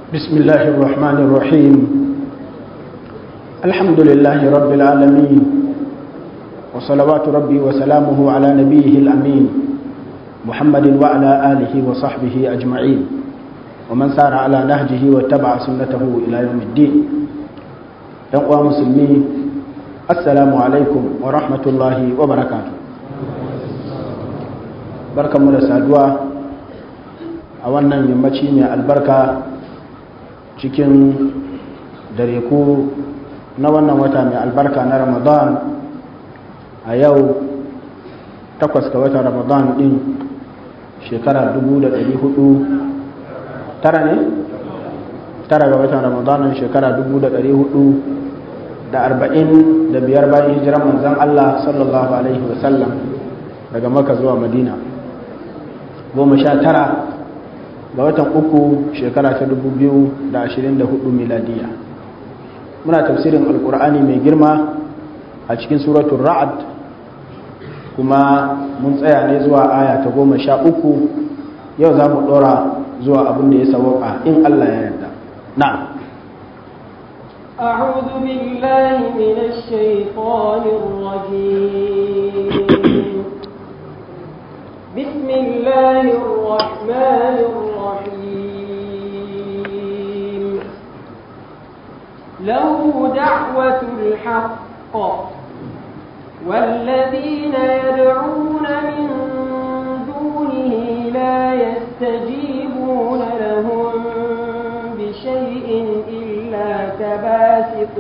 بسم الله الرحمن الرحيم الحمد لله رب العالمين وصلوات ربي وسلامه على نبيه الأمين محمد وعلى آله وصحبه أجمعين ومن سار على نهجه واتبع سنته إلى يوم الدين يقوى مسلمين السلام عليكم ورحمة الله وبركاته بركة مدى سادوا أولا يمشي من البركة cikin dare ku na wannan wata mai albarka na ramadan a yau takwas ga watan ramadan din shekara 400 tara ne? tara ga watan ramadan shekara 400 da arba'in da biyar bayan hijiran manzan Allah sallallahu alaihi wasallam daga maka zuwa madina goma sha tara ga watan uku shekara ta dubu biyu da ashirin da hudu miladiya muna tafsirin alkur'ani mai girma a cikin suratun ra'ad kuma mun tsaya ne zuwa aya ta goma sha uku yau za mu ɗora zuwa abin da ya sawaka in allah ya yarda na أعوذ بالله من الشيطان الرجيم بسم الله الرحمن الرحيم له دعوة الحق والذين يدعون من دونه لا يستجيبون لهم بشيء إلا كباسط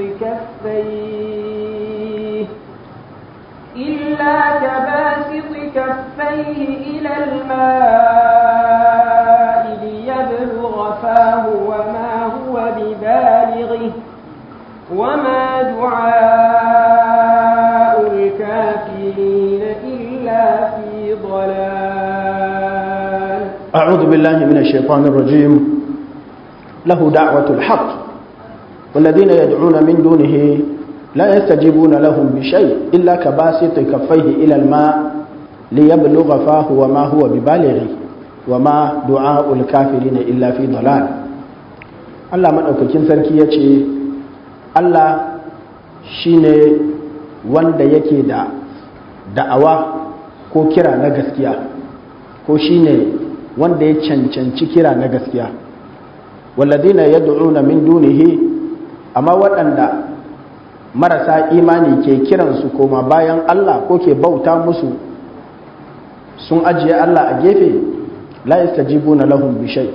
كفيه إلا كباسط كفيه إلى الماء ليبلغ فاه وما هو ببالغه وما دعاء الكافرين إلا في ضلال أعوذ بالله من الشيطان الرجيم له دعوة الحق والذين يدعون من دونه لا يستجيبون لهم بشيء إلا كباسط كفيه إلى الماء ليبلغ فاه وما هو ببالغه وما دعاء الكافرين إلا في ضلال Allah maɗaukakin sarki ya ce Allah shi ne wanda yake da da'awa ko kira na gaskiya ko shi ne wanda ya cancanci kira na gaskiya walladina yad'una min dunihi amma waɗanda marasa imani ke kiransu koma bayan Allah ko ke bauta musu sun ajiye Allah a gefe la yastajibuna lahum bi shay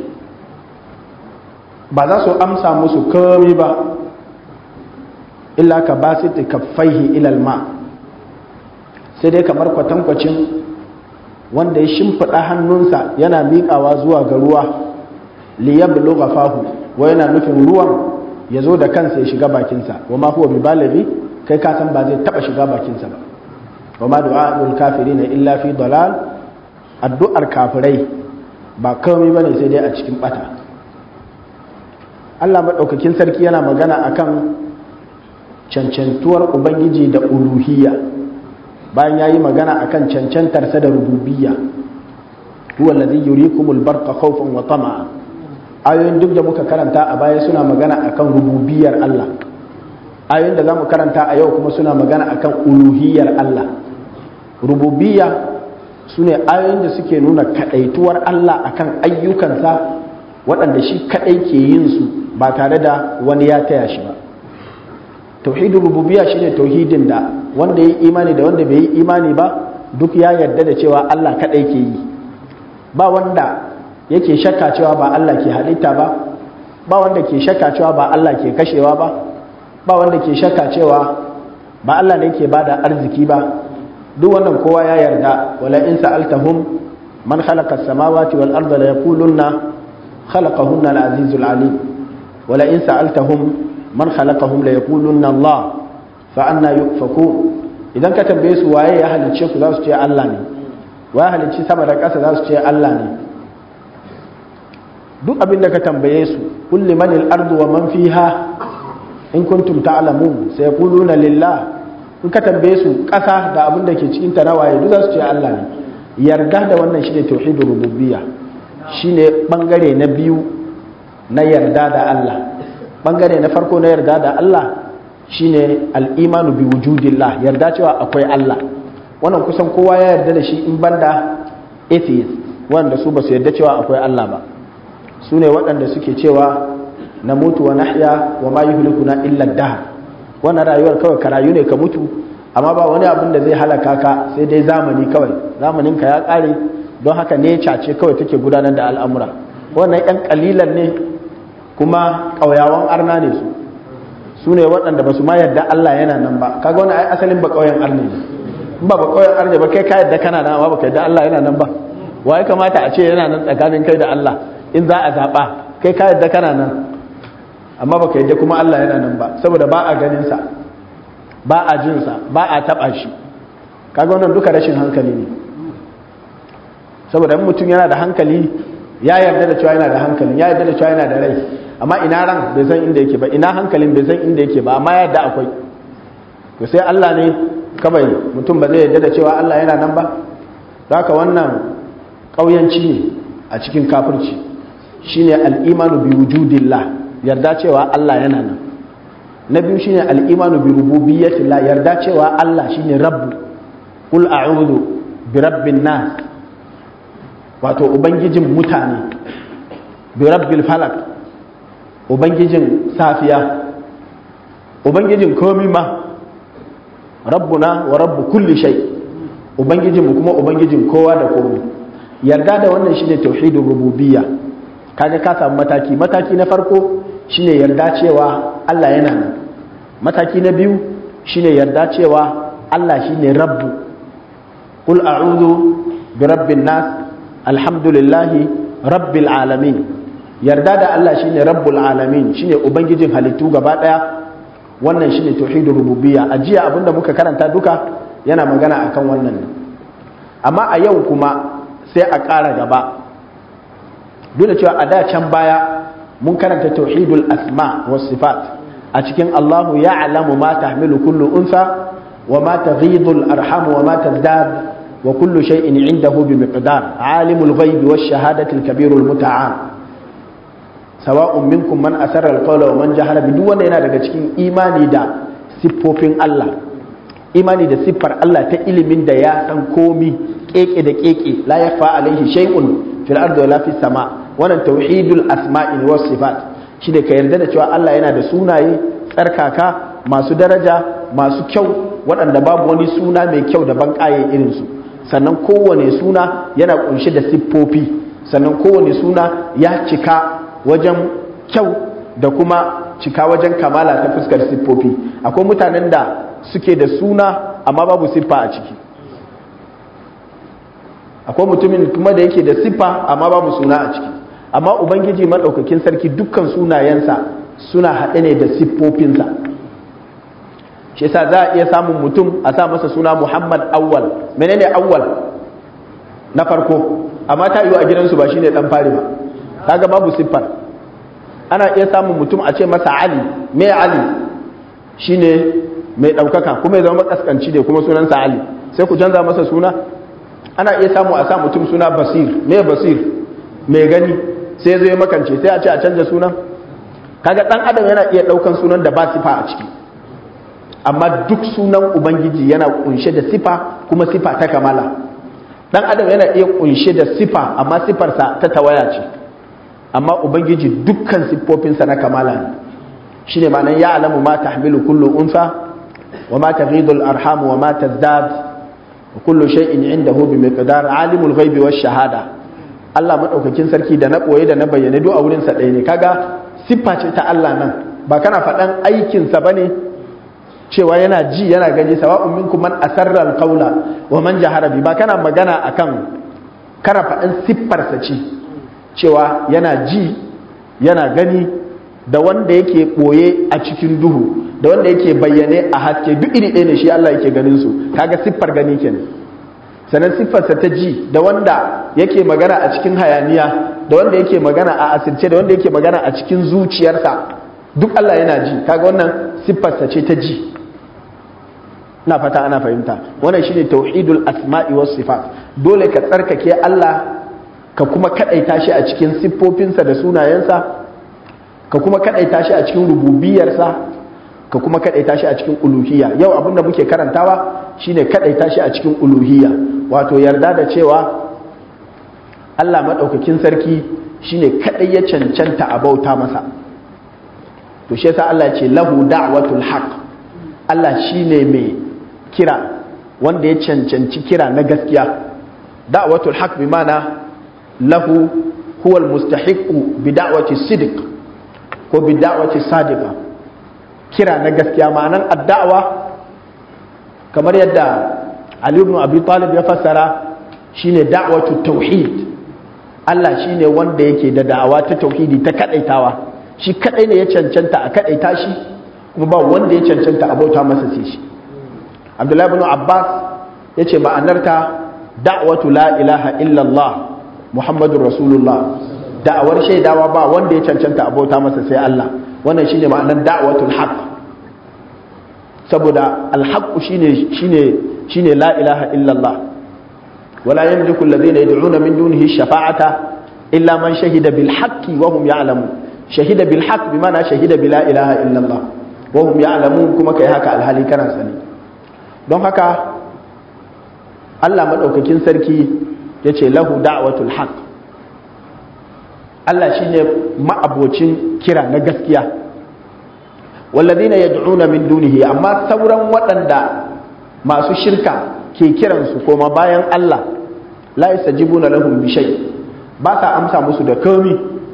ba za su amsa musu komai ba illa ka basiti kaffaihi ila ma sai dai kamar kwatankwacin wanda ya shimfiɗa hannunsa yana miƙawa zuwa ga ruwa liyablugha fahu wa yana nufin ruwan ya zo da kansa ya shiga bakinsa wa ma huwa bibalaghi kai ka san ba zai taba shiga bakinsa ba wa ma du'a'ul kafirin illa fi dalal addu'ar kafirai ba komai bane sai dai a cikin bata Allah madaukakin sarki yana magana akan cancantuwar ubangiji da uluhiyya bayan yayi magana akan cancantarsa da rububiyya huwa alladhi yurikumul barqa khawfan wa tama'a ayoyin duk da muka karanta a baya suna magana akan rububiyar Allah ayoyin da za mu karanta a yau kuma suna magana akan uluhiyar Allah rububiyya su ne ayoyin da suke nuna kadaituwar Allah akan ayyukansa waɗanda shi kadai ke yin su ba tare da wani ya taya shi ba tauhidin rububiyya shine tauhidin da wanda ya yi imani da wanda bai yi imani ba duk ya yarda da cewa Allah kadai ke yi ba wanda yake shakka cewa ba Allah ke halitta ba ba wanda ke shakka cewa ba Allah ke kashewa ba ba wanda ke shakka cewa ba Allah ne ke bada arziki ba duk wannan kowa ya yarda wala in sa'altahum man khalaqa as-samawati wal arda la yaqulunna khalaqahunna al-azizul alim wala in sa'altahum man khalaqahum la yaqulunna Allah fa anna yufakun idan ka tambaye su waye ya halicce ku za su ce Allah ne waye halicci sama da ƙasa za su ce Allah ne duk abin da ka tambaye su kulli manil ardu wa man fiha in kuntum ta'lamun sai yaquluna lillah in ka tambaye su ƙasa da abin da ke cikin ta nawaye duk za su ce Allah ne yarda da wannan shine tauhidur rububiyya shine bangare na biyu na yarda da Allah bangare na farko na yarda da Allah shine al-imanu bi wujudillah yarda cewa akwai Allah wannan kusan kowa ya yarda da shi in banda atheist wanda su ba su yarda cewa akwai Allah ba su ne waɗanda suke cewa na mutu wa nahya wa ma yuhlikuna illa dahar wannan rayuwar kawai ka rayu ne ka mutu amma ba wani abin da zai halaka ka sai dai zamani kawai zamanin ka ya ƙare don haka ne ce kawai take gudanar da al'amura wannan yan kalilan ne kuma ƙauyawan arna ne su su ne waɗanda ba su ma yarda Allah yana nan ba kaga wani ai asalin ba ƙauyen arne ne in ba ba ƙauyen arne ba kai ka yarda kana nan amma ba ka yarda Allah yana nan ba wa ya kamata a ce yana nan tsakanin kai da Allah in za a zaɓa kai ka yarda kana nan amma baka yadda kuma Allah yana nan ba saboda ba a ganinsa ba a jinsa ba a taɓa shi kaga wannan duka rashin hankali ne saboda mutum yana da hankali ya yarda da cewa yana da hankali ya yarda da cewa yana da rai amma ina ran bai san inda yake ba ina hankalin bai san inda yake ba amma ya yarda akwai to sai Allah ne kawai mutum ba zai yarda da cewa Allah yana nan ba haka wannan ƙauyanci ne a cikin kafirci shine al-imanu bi wujudillah yarda cewa Allah yana nan na biyu shine al-imanu bi rububiyyatillah yarda cewa Allah shine rabbu qul a'udhu bi rabbin nas wato ubangijin mutane bi rabbil falak ubangijin safiya ubangijin komi ma rabbuna wa rabbu kulli shay ubangijin mu kuma ubangijin kowa da komai yarda da wannan shine tauhidur rububiyya kaga ka samu mataki mataki na farko shine yarda cewa Allah yana nan mataki na biyu shine yarda cewa Allah shine rabbu qul a'udhu bi rabbin nas alhamdulillahi rabbil alamin yarda da Allah shine rabbul alamin shine ubangijin halittu gaba daya wannan shine tauhidur rububiyya a jiya abinda muka karanta duka yana magana akan wannan amma a yau kuma sai a ƙara gaba duk da cewa a da can baya mun karanta tauhidul asma was sifat a cikin Allahu ya'lamu ma tahmilu kullu unsa wa ma taghidul arham wa ma tazdad wa kullu shay'in 'indahu bi miqdar alimul ghaibi wash shahadati al kabirul muta'al sawa'un minkum man asarra al qawla wa man jahara bi duk wanda yana daga cikin imani da siffofin Allah imani da siffar Allah ta ilimin da ya san komi keke da keke la yafa alaihi shay'un fil ardi wala fis sama wannan tauhidul asma'i was sifat shi da ka yarda da cewa Allah yana da sunaye tsarkaka masu daraja masu kyau waɗanda babu wani suna mai kyau da banƙaye irin su sannan kowane suna yana kunshe da siffofi sannan kowane suna ya cika wajen kyau da kuma cika wajen kamala ta fuskar siffofi akwai mutanen da suke da suna amma babu siffa a ciki akwai mutumin kuma da yake da siffa amma babu suna a ciki amma ubangiji maɗaukakin sarki dukkan sunayensa suna haɗe ne da siffofinsa shi yasa za a iya samun mutum a sa masa suna muhammad awwal menene awwal na farko amma ta yiwu a gidansu ba shine dan fari ba kaga babu siffar ana iya samun mutum a ce masa ali me ali shine mai ɗaukaka kuma ya zama makaskanci ne kuma sunansa ali sai ku canza masa suna ana iya samu a sa mutum suna basir me basir mai gani sai zai makance sai a ce a canza sunan kaga dan adam yana iya daukan sunan da ba sifa a ciki amma duk sunan ubangiji yana kunshe da sifa kuma sifa ta kamala dan adam yana iya kunshe da sifa amma sifarsa ta tawaya ce amma ubangiji dukkan siffofinsa na kamala ne shine ma'anar ya alamu ma tahmilu kullu unsa wa ma taghidul arham wa ma tazdad wa kullu shay'in indahu bi miqdar alimul ghaibi wash shahada Allah madaukakin sarki da na koye da na bayyane duk a wurin sa ɗaya ne kaga siffa ce ta Allah nan ba kana faɗan aikin sa bane cewa yana ji yana gani sawa'un minkum man asarra alqawla wa man jahara bi ba kana magana akan kana faɗan siffar sa ce cewa yana ji yana gani da wanda yake ɓoye a cikin duhu da wanda yake bayyane a haske duk iri ɗaya ne shi Allah yake ganin su kaga siffar gani kenan sannan siffarsa ta ji da wanda yake magana a cikin hayaniya da wanda yake magana a asirce da wanda yake magana a cikin zuciyarsa duk Allah yana ji kaga wannan siffarsa ce ta ji ina fata ana fahimta wannan shine tauhidul asma'i was sifat dole ka tsarkake Allah ka kuma kadaita shi a cikin siffofinsa da sunayensa ka kuma kadaita shi a cikin rububiyarsa ka kuma kadaita shi a cikin uluhiyya yau abinda muke karantawa shine kadaita shi a cikin uluhiyya wato yarda da cewa Allah madaukakin sarki shine kadai ya cancanta a bauta masa to shi yasa Allah ya ce lahu da'watul haqq Allah shine mai kira wanda ya cancanci kira na gaskiya da'watul haqq bi mana lahu huwa almustahiqu bi da'wati sidq ko bi da'wati sadiqa kira na gaskiya ma'anan addawa kamar yadda Ali ibn Abi Talib ya fassara shine da'watu tauhid Allah shine wanda yake da da'awa ta tauhidi ta kadaitawa shi kadai ne ya cancanta a kadaita shi kuma ba wanda ya cancanta a bauta masa sai shi Abdullahi ibn Abbas yace ma'anarta da'watu la ilaha illallah Muhammadur Rasulullah da'awar shaidawa ba wanda ya cancanta a bauta masa sai Allah wannan shine ma'anar da'watul haqq saboda alhaqqu shine shine shine la ilaha illallah wala yamliku alladhina yad'una min dunihi shafa'ata illa man shahida bil haqqi wa hum ya'lamun shahida bil haqq bimana shahida bi la ilaha illallah wa hum ya'lamun kuma kai haka alhali kana sani don haka Allah madaukakin sarki yace lahu da'watul haqq Allah shine ma'abocin kira na gaskiya walladina yad'una min dunihi amma sauran waɗanda masu shirka ke kiransu koma bayan Allah la yastajibuna lahum bi shay ba sa amsa musu da komi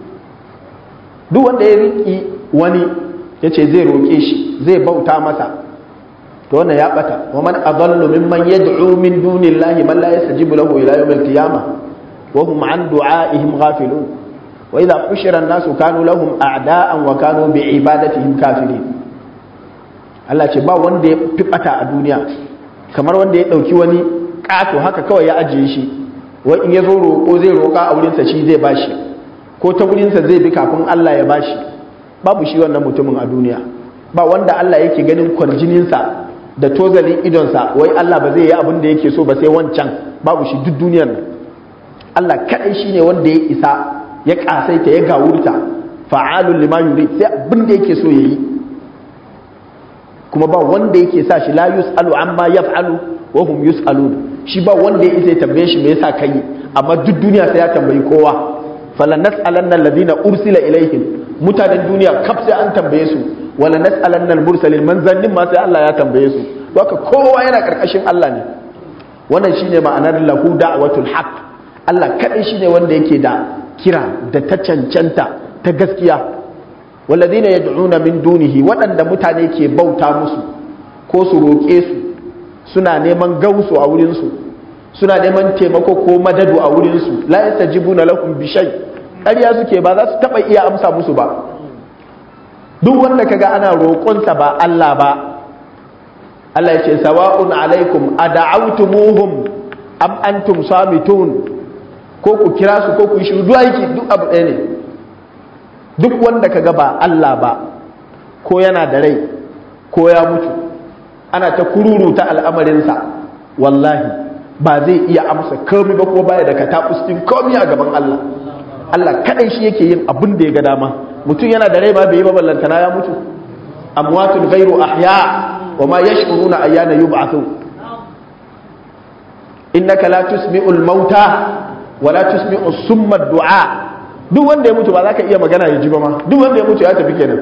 duk wanda ya riki wani yace zai roke shi zai bauta masa to wannan ya bata wa man adallu mimman yad'u min dunillahi man la yastajibu lahu ila yawm al-qiyamah wa hum an du'aihim ghafilun وإذا حشر الناس كانوا لهم أعداء وكانوا بعبادتهم كافرين Allah ce ba wanda ya fi bata a duniya kamar wanda ya ɗauki wani ƙato haka kawai ya ajiye shi wai in ya zo roƙo zai roƙa a wurinsa shi zai bashi ko ta wurinsa zai bi kafin Allah ya bashi babu shi wannan mutumin a duniya ba wanda Allah yake ganin kwarjininsa da tozalin idonsa wai Allah ba zai yi abin da yake so ba sai wancan babu shi duk duniyar nan Allah kaɗai shine wanda ya isa ya kasaita ya gawurta fa'alun lima yuri sai abin da yake so yayi kuma ba wanda yake sa shi la yus'alu amma yaf'alu wa hum yus'alun shi ba wanda ya isa ya tambaye shi me yasa kai amma duk duniya sai ya tambayi kowa falan nas'alanna alladhina ursila ilaihim mutanen duniya kaf sai an tambaye su wala nas'alanna al-mursalin manzannin ma sai Allah ya tambaye su haka kowa yana karkashin Allah ne wannan shine ma'anar lahu da'watul haqq Allah kadai shine wanda yake da kira da ta cancanta ta gaskiya walladina yad'una min dunihi waɗanda mutane ke bauta musu ko su roƙe su suna neman gausu a wurin su suna neman taimako ko madadu a wurin su la yastajibuna lakum bi shay ƙarya suke ba za su taba iya amsa musu ba duk wanda kaga ana roƙonsa ba Allah ba Allah ya ce sawa'un alaikum ada'awtumuhum am antum samitun ko ku kira su ko ku yi shiru duk aiki duk abu ɗaya ne duk wanda ka ga ba Allah ba ko yana da rai ko ya mutu ana ta kururuta al'amarinsa wallahi ba zai iya amsa komi ba ko baya da ka din komi a gaban Allah Allah kadai shi yake yin abin da ya ga dama mutum yana da rai ba bai yi ba ballantana ya mutu amwatun ghairu ahya wa ma yash'uruna ayyana yub'athun innaka la tusmi'ul mauta wala tusmi'u summa du'a duk wanda ya mutu ba za ka iya magana ya ji ba ma duk wanda ya mutu ya tafi kenan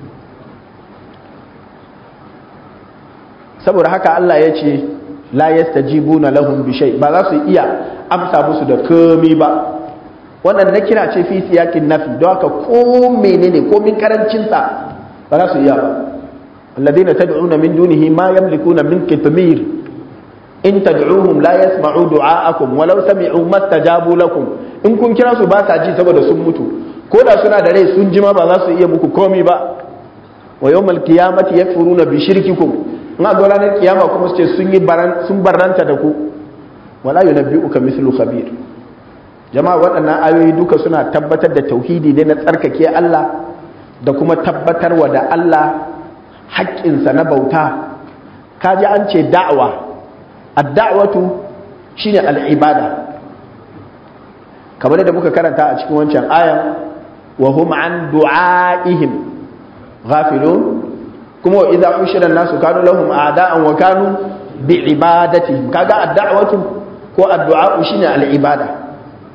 saboda haka Allah ya ce la yastajibuna lahum bi shay ba za su iya amsa musu da komi ba wannan na kira ce fi siyakin nafi don haka ko menene ko min karancin sa ba za su iya ba alladhina tad'una min dunihi ma yamlikuna min qitmir in tad'uhum la yasma'u du'a'akum walau sami'u mastajabu lakum in kun kira su ba sa ji saboda sun mutu ko da suna da rai sun jima ba za su iya muku komi ba wa yawmal qiyamati yakfuruna bi shirkikum in a ranar kiyama kuma su ce sun yi baran sun barranta da ku wala yunabbi'uka mislu khabir jama'a waɗannan ayoyi duka suna tabbatar da tauhidi ne na tsarkake Allah da kuma tabbatarwa da Allah haƙƙinsa na bauta kaji an ce da'awa adda'watu shine al'ibada kamar da muka karanta a cikin wancan ayan wa hum an du'aihim ghafilun kuma wa idza ushira an-nasu kanu lahum a'da'an wa kanu bi ibadatihim kaga ad-da'watu ko addu'a shine al-ibada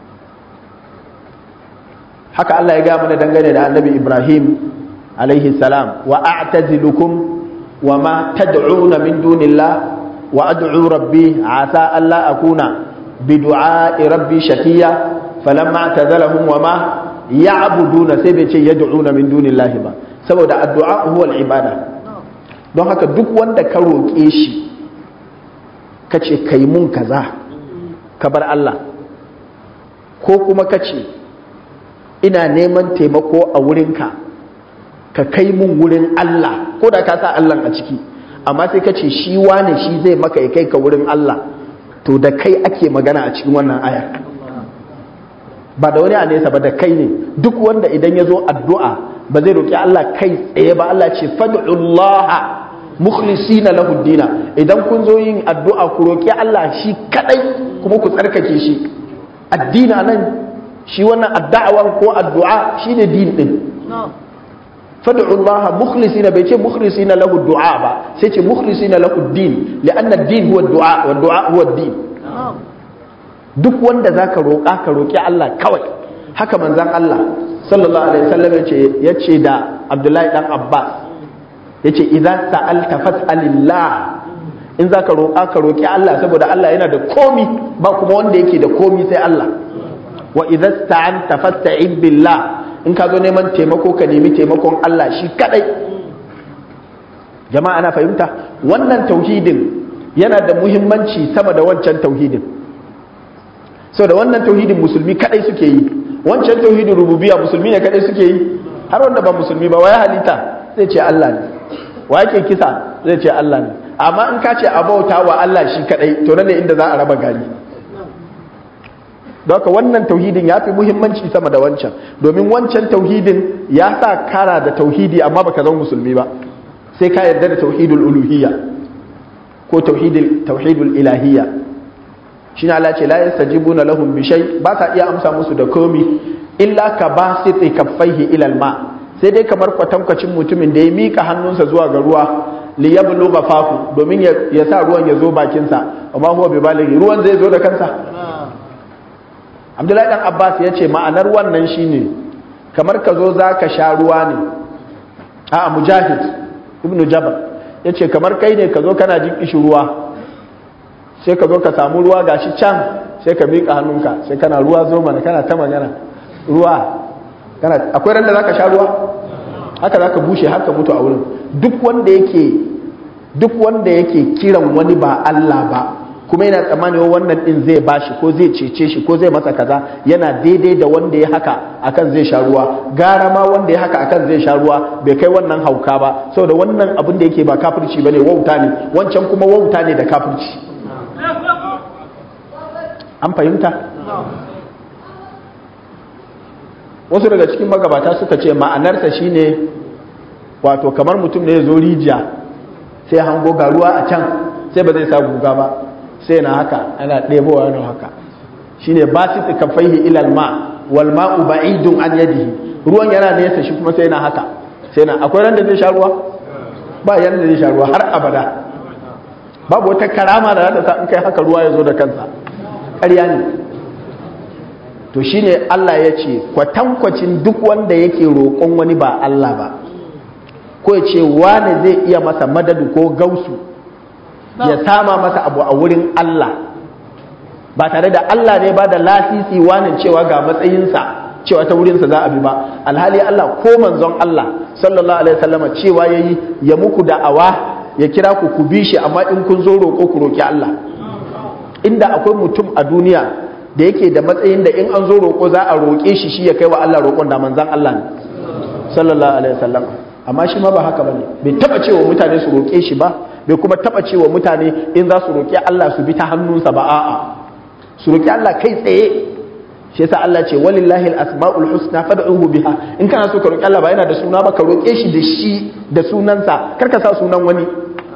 haka Allah ya ga mana dangane da Annabi Ibrahim alaihi salam wa a'tazilukum wa ma tad'una min dunillah wa ad'u rabbi asa alla akuna bi du'a'i rabbi shaqiya falamma i'tazalahum wa ma ya'buduna sai bai ce yad'una min dunillahi ba saboda addu'a huwa al-ibada don haka duk wanda ka roƙe shi ka ce kai mun kaza ka bar Allah ko kuma ka ce ina neman taimako a wurinka ka kai mun wurin Allah ko da ka sa Allah a ciki amma sai ka ce shi wane shi zai maka ya kai ka wurin Allah to da kai ake magana a cikin wannan ayar ba da wani a nesa ba da kai ne duk wanda idan ya zo addu'a ba zai roƙi Allah kai tsaye ba Allah ce fad'ullaha mukhlisina lahu dina idan kun zo yin addu'a ku roƙi Allah shi kadai kuma ku tsarkake shi addina nan shi wannan addu'awan ko addu'a shine din din fad'ullaha mukhlisina bai ce mukhlisina lahu du'a ba sai ce mukhlisina lahu din li'anna ad-din huwa ad-du'a wa ad-du'a huwa ad-din duk wanda zaka roƙa ka roƙi Allah kawai haka manzon Allah sallallahu alaihi wasallam yace yace da Abdullahi dan Abbas yace idza sa'alta fas'alillah in zaka roƙa ka roƙi Allah saboda Allah yana da komi ba kuma wanda yake da komi sai Allah wa idza sta'anta fasta'in billah in ka zo neman taimako ka nemi taimakon Allah shi kadai jama'a ana fahimta wannan tauhidin yana da muhimmanci sama da wancan tauhidin saboda wannan tauhidin musulmi kadai suke yi wancan tauhidin rububiyya musulmi ne kadai suke yi har wanda ba musulmi ba waya halitta zai ce Allah ne wa yake kisa zai ce Allah ne amma in ka ce abauta wa Allah shi kadai to nan ne inda za a raba gari don haka wannan tauhidin ya fi muhimmanci sama da wancan domin wancan tauhidin ya sa kara da tauhidi amma baka zama musulmi ba sai ka yarda da tauhidul uluhiyya ko tauhidul tauhidul ilahiyya shine Allah ce la yastajibuna lahum bi shay ba ka iya amsa musu da komi illa ka basiti kaffaihi ila alma sai dai kamar kwatankwacin mutumin da ya mika hannunsa zuwa ga ruwa li yablugha fahu domin ya sa ruwan ya zo bakinsa amma huwa bi balighi ruwan zai zo da kansa abdullahi dan abbas ya ce ma'anar wannan shine kamar ka zo za ka sha ruwa ne a mujahid ibn jabal ya ce kamar kai ne ka zo kana jin ishi ruwa sai ka zo ka samu ruwa gashi can sai ka miƙa hannunka sai kana ruwa zo mana kana ta magana ruwa kana akwai ran da za ka sha ruwa haka za ka bushe haka mutu a wurin duk wanda yake duk wanda yake kiran wani ba Allah ba kuma yana tsammanin wannan din zai bashi ko zai cece shi ko zai masa kaza yana daidai da wanda ya haka akan zai sha ruwa gara ma wanda ya haka akan zai sha ruwa bai kai wannan hauka ba saboda wannan abin da yake ba kafirci bane wauta ne wancan kuma wauta ne da kafirci an fahimta wasu daga cikin magabata suka ce ma'anarsa shine wato kamar mutum ne ya zo rijiya sai hango ga ruwa a can sai ba zai sa guga ba sai na haka ana ɗebowa yana haka shine ba su kafaihi ilal ma wal ma'u ba'idun an yadihi ruwan yana nesa shi kuma sai na haka sai na akwai ran da zai sha ruwa ba yanda zai sha ruwa har abada babu wata karama da za ta sa in kai haka ruwa ya zo da kansa ƙarya ne to shine Allah ya ce kwatankwacin duk wanda yake roƙon wani ba Allah ba ko ya ce wane zai iya masa madadu ko gausu ya sama masa abu a wurin Allah ba tare da Allah ne ba da lasisi wani cewa ga matsayinsa cewa ta wurinsa za a bi ba alhali Allah ko manzon Allah sallallahu alaihi wasallam cewa yayi ya muku da'awa ya kira ku ku bi shi amma in kun zo roƙo ku roƙi Allah inda akwai mutum a duniya da yake da matsayin da in an zo roƙo za a roƙe shi shi ya kai wa Allah roƙon da manzon Allah ne sallallahu alaihi wasallam amma shi ma ba haka bane bai taba cewa mutane su roƙe shi ba bai kuma taba cewa mutane in za su roƙi Allah su bi ta hannunsa ba a'a su roƙi Allah kai tsaye shi yasa Allah ce walillahi al-asmaul husna fad'uhu biha in kana so ka roƙi Allah ba yana da suna ba ka roƙe shi da shi da sunansa kar ka sa sunan wani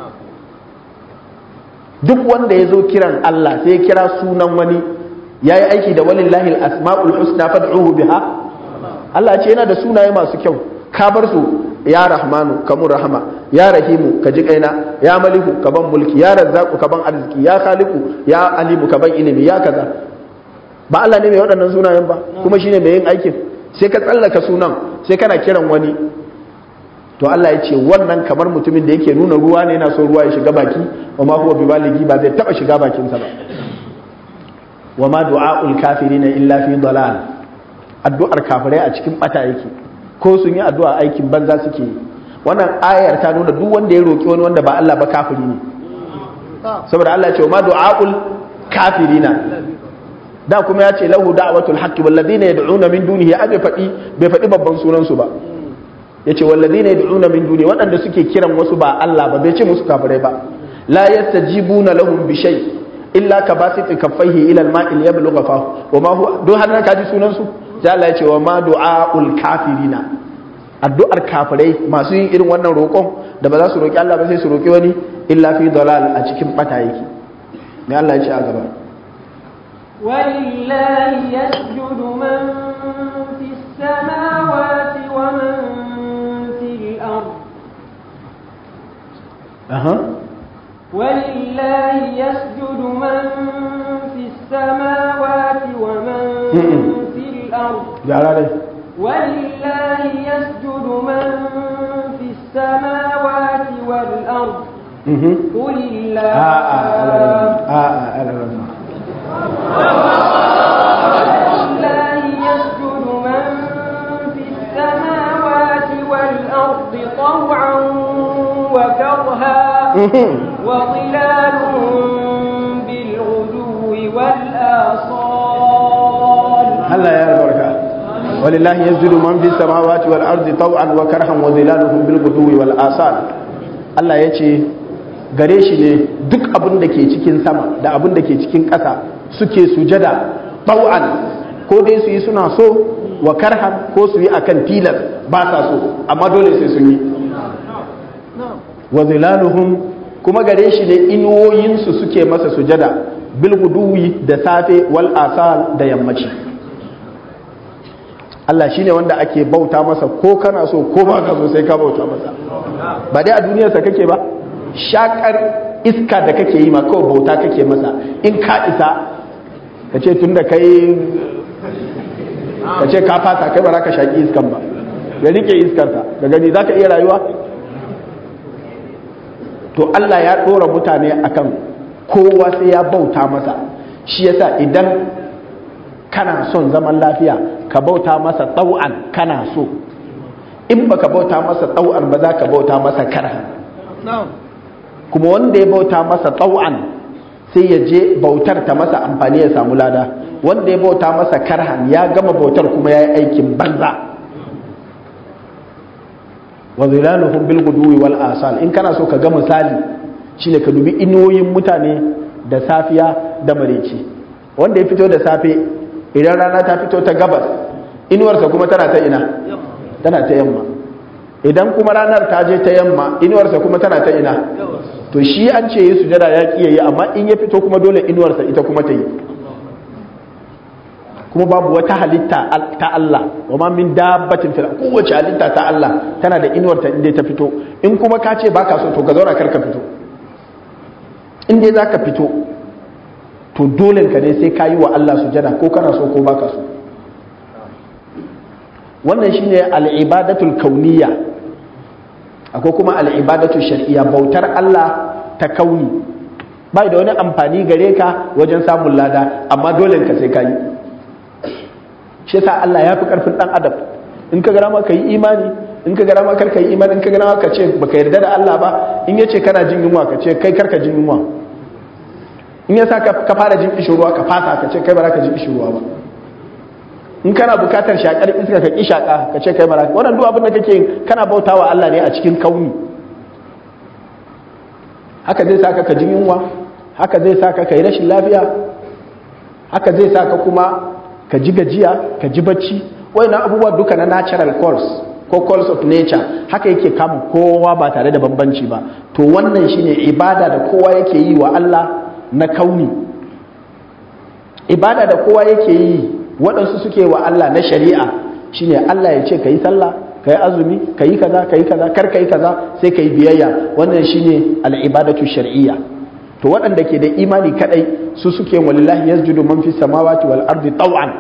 duk wanda ya zo kiran Allah sai ya kira sunan wani yayi aiki da walillahi al-asmaul husna fad'uhu biha Allah ce yana da sunaye masu kyau ka bar su ya rahmanu ka mun rahama ya rahimu ka ji kaina ya maliku ka ban mulki ya razzaku ka ban arziki ya khaliqu ya alimu ka ban ilimi ya kaza ba Allah ne mai waɗannan sunayen ba kuma shine mai yin aikin sai ka tsallaka sunan sai kana kiran wani to Allah ya ce wannan kamar mutumin da yake nuna ruwa ne yana so ruwa ya shiga baki wa ma huwa bibaligi ba zai taba shiga bakinsa ba wa ma du'aul kafirina illa fi dalal addu'ar kafirai a cikin bata yake ko sun yi addu'a aikin banza suke yi wannan ayar ta nuna duk wanda ya roki wani wanda ba Allah ba kafiri ne saboda Allah ya ce wa ma du'aul kafirina da kuma ya ce lahu da'watul haqqi wal ladina yad'una min dunihi a bai faɗi bai faɗi babban sunan su ba yace wal ladina yad'una min dunihi waɗanda suke kiran wasu ba Allah ba bai ce musu kafirai ba la yastajibuna lahum bi shay illa ka basiti kaffaihi ila al-ma'i liyablugha fa wa ma huwa do har ka ji sunan su sai Allah ya ce wa ma du'aul kafirina addu'ar kafirai masu yin irin wannan roƙon da ba za su roƙi Allah ba sai su roƙi wani illa fi dalal a cikin bata yake me Allah ya ce a gaba ولله يسجد من في السماوات ومن في الأرض aha ولله يسجد من في السماوات ومن في الأرض gyara dai ولله يسجد من في السماوات والأرض mhm قل الله a a a a alarama ولله يسجد من في السماوات والأرض طوعا وكرها وظلالهم بالغدو والآصال Allah ya albarka walillahi yasjudu man fis samawati wal ardi taw'an wa karhan wa zilaluhum bil ghudwi wal asal Allah ya ce gare shi ne duk abin da ke cikin sama da abin da ke cikin ƙasa suke sujada taw'an ko dai su yi suna so wa karhan ko su yi akan tilas ba sa so amma dole sai sun yi wa zilaluhum kuma gare shi ne inuwoyinsu suke masa sujada bil guduwi da safe wal asal da yammaci Allah shine wanda ake bauta masa ko kana so ko ba ka so sai ka bauta masa ba dai a duniyarsa kake ba shakar iska da kake yi ma kawai bauta kake masa in ka isa ka ce tun da kai ka ce ka fasa kai ba za ka shaƙi iskan ba ya rike iskarsa da gani za ka iya rayuwa to Allah ya ɗora mutane akan kowa sai ya bauta masa shi yasa idan kana son zaman lafiya ka bauta masa ɗau'an kana so in baka bauta masa ɗau'an ba za ka bauta masa karha kuma wanda ya bauta masa ɗau'an sai ya je bautar ta masa amfani ya samu lada wanda ya bauta masa karhan ya gama bautar kuma ya yi aikin banza wa zilaluhum bil guduwi wal asal in kana so ka ga misali shine ka dubi inuwoyin mutane da safiya da mareci wanda ya fito da safe idan rana ta fito ta gabas inuwarsa kuma tana ta ina tana ta yamma idan kuma ranar ta je ta yamma inuwarsa kuma tana ta ina to shi an ce yi sujada ya ki yi amma in ya fito kuma dole inuwarsa ita kuma ta yi kuma babu wata halitta ta Allah wa ma min dabbatin fil kowace halitta ta Allah tana da inuwarta inda ta fito in kuma ka ce baka so to ka zauna kar ka fito in dai zaka fito to dole ka ne sai ka yi wa Allah sujada ko kana so ko baka so wannan shine al-ibadatul kauniyya akwai kuma al-ibadatul shar'iyya bautar Allah ta kauni bai da wani amfani gare ka wajen samun lada amma dole ka sai ka yi shi yasa Allah ya fi karfin dan adam in ka gara ma ka yi imani in ka gara ma kar ka yi imani in ka gara ma ka ce baka yarda da Allah ba in yace kana jin yunwa ka ce kai karka jin yunwa in yasa ka fara jin kishirwa ka fasa ka ce kai ba za ka jin kishirwa ba in kana bukatar shakar iska ka ki shaka ka ce kai ba za ka wannan duk abin da kake kana bautawa Allah ne a cikin kauni haka zai saka ka jin yunwa haka zai saka ka yi rashin lafiya haka zai saka kuma ka ji gajiya ka ji bacci wayannan abubuwa duka na natural calls ko calls of nature haka yake kama kowa ba tare da bambanci ba to wannan shine ibada da kowa yake yi wa Allah na kauni ibada da kowa yake yi waɗansu suke wa Allah na shari'a shine Allah ya ce kai sallah kai azumi kai kaza kai kaza kar kai kaza sai kai biyayya wannan shine al-ibadatu shar'iyya to waɗanda ke da imani kadai su suke walillahi yasjudu man fi samawati wal ardi taw'an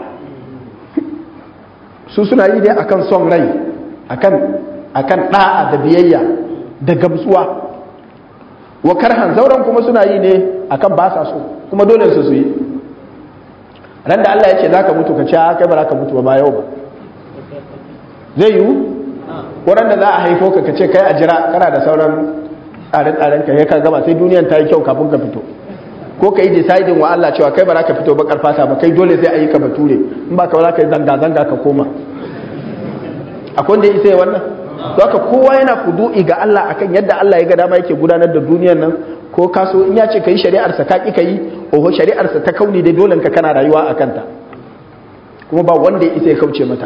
su suna yi dai akan son rai akan akan da'a da biyayya da gamsuwa wa karhan zauren kuma suna yi ne akan ba sa so kuma dole su su yi ran da Allah ya ce zaka mutu ka ce kai ba za ka mutu ba yau ba zai yiwu ko ran da za a haifo ka ka ce kai a jira kana da sauran tsare-tsaren ka ka gaba sai duniyan ta yi kyau kafin ka fito ko ka yi deciding wa Allah cewa kai ba za ka fito bakar fata ba kai dole sai a yi ka bature in ba ka ba za ka yi zanga-zanga ka koma akwai wanda ya isa wannan to haka kowa yana kudu'i ga Allah akan yadda Allah ya ga dama yake gudanar da duniyar nan ko kaso in ya ce ka yi shari'ar sa ka ki ka yi oho shari'ar sa ta kauni da dole ka kana rayuwa a kanta kuma ba wanda ya isa ya kauce mata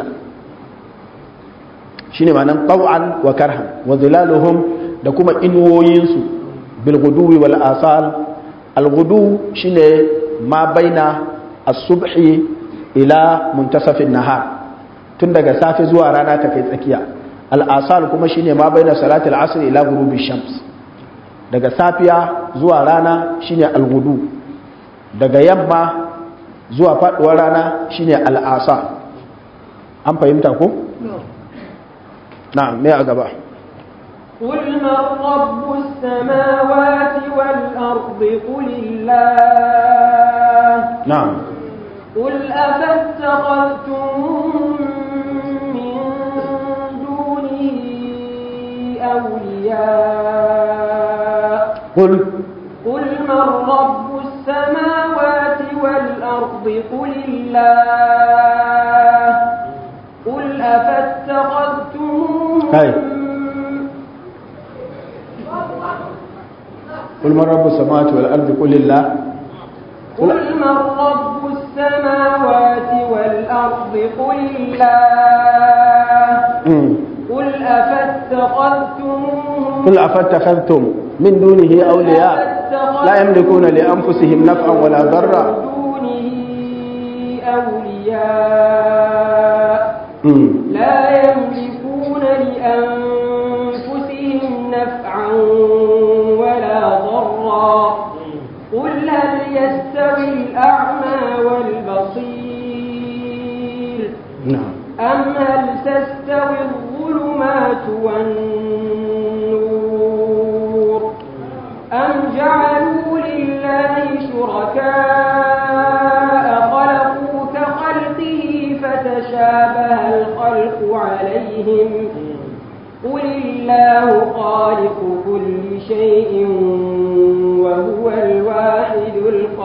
shine ma'anan taw'an wa karhan wa zilaluhum da kuma inuwoyinsu bil guduwi wal asal al gudu shine ma baina as-subhi ila muntasafin nahar tun daga safe zuwa rana ta kai tsakiya al asal kuma shine ma baina salati al asr ila ghurubi shams daga safiya zuwa rana shine al gudu daga yamma zuwa faduwar rana shine al asal an fahimta ko na'am me a gaba قل من رب السماوات والأرض قل الله نعم قل أفاتخذتم من دونه أولياء قل قل من رب السماوات والأرض قل الله قل أفاتخذتم هاي. قل من رب السماوات والأرض قل الله قل من رب السماوات والأرض قل الله مم. قل أفاتخذتم قل أفاتخذتم من دونه أولياء لا يملكون لأنفسهم نفعا ولا ضرا دونه أولياء مم. لا يملكون لأنفسهم نفعا ولا ضرا قل هل يستوي الأعمى والبصير نعم أم هل تستوي الظلمات والنور أم جعلوا لله شركاء خلقوا كخلقه فتشابه الخلق عليهم قل الله خالق كل شيء وهو الواحد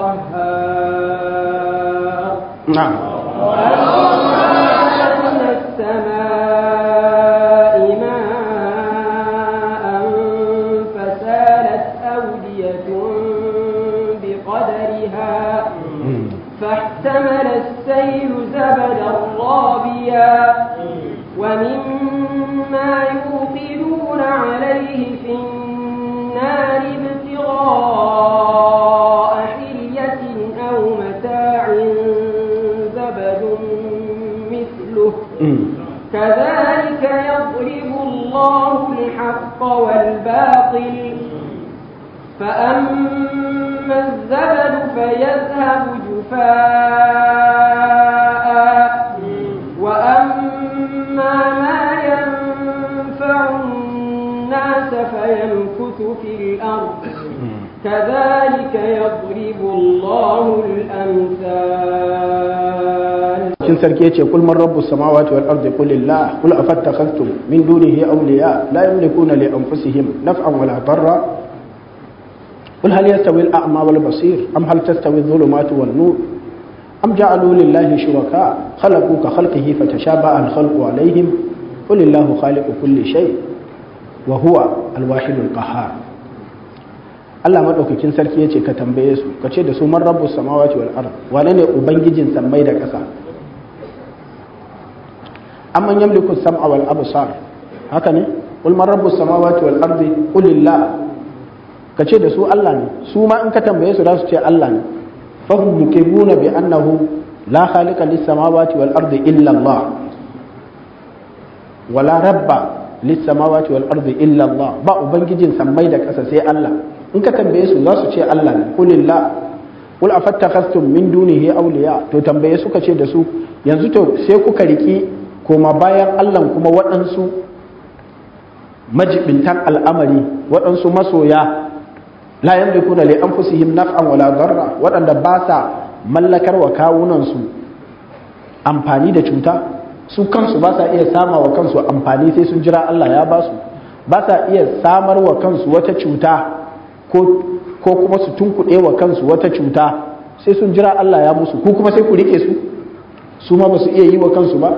القهار نعم من السماء ماء فسالت أودية بقدرها مم. فاحتمل السيل زبدا رابيا ومما يوقدون عليه في النار ابتغاء حلية أو متاع زبد مثله مم. كذلك يضرب الله الحق والباطل فأما الزبد فيذهب جفاء وأما ما ينفع الناس فيمكث في الأرض كذلك يضرب الله الأمثال cikin sarki yace kul man rabbus samawati wal ardi qul lillah qul afattakhadhtum min dunihi awliya la yamlikuna li anfusihim naf'an wala darra قل هل يستوي الأعمى والبصير أم هل تستوي الظلمات والنور أم جعلوا لله شركاء خلقوا كخلقه فتشابه الخلق عليهم قل الله خالق كل شيء وهو الواحد القهار Allah madaukakin sarki yace ka tambaye su ka ce da su man rabbus samawati wal ard wane ne ubangijin sammai da ƙasa amman yamliku sam'a wal absar haka ne qul man rabbus samawati wal ardi qulillah ka ce da su Allah ne su ma in ka tambaye su za su ce Allah ne fahum yukibuna bi annahu la khaliqa lis samawati wal ardi illa Allah wala rabba lissamawati wal ardi illa Allah ba ubangijin sammai da ƙasa sai Allah in ka tambaye su za su ce Allah ne kulillah kul afattakhastum min dunihi awliya to tambaye suka ce da su yanzu to sai kuka riki koma bayan Allah kuma waɗansu majibintan al'amari waɗansu masoya la yamlikuna li anfusihim naf'an wala darra waɗanda ba sa mallakar wa kawunansu amfani da cuta su kansu ba sa iya sama wa kansu amfani sai sun jira Allah ya ba su ba sa iya samar wa kansu wata cuta ko kuma su tunkuɗe wa kansu wata cuta sai sun jira Allah ya musu ko kuma sai ku rike su su ma ba su iya yi wa kansu ba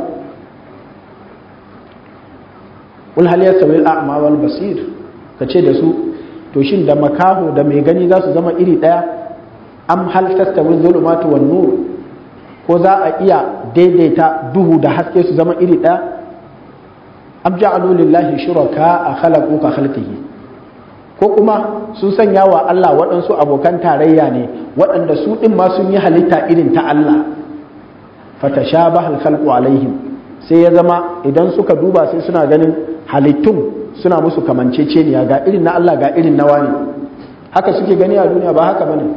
wal hal yastawi al a'ma wal basir kace da su to shin da makaho da mai gani za su zama iri daya am hal tastawi dhulumatu wan nur ko za a iya daidaita duhu da haske su zama iri ɗaya am ja'alu lillahi shuraka a khalaqu ka khalqihi ko kuma sun sanya wa Allah waɗansu abokan tarayya ne waɗanda su ɗin ma sun yi halitta irin ta Allah fatashabaha al-khalqu alaihim sai ya zama idan suka duba sai suna ganin halittun suna musu kamanceceniya ga irin na Allah ga irin na wani haka suke gani a duniya ba haka bane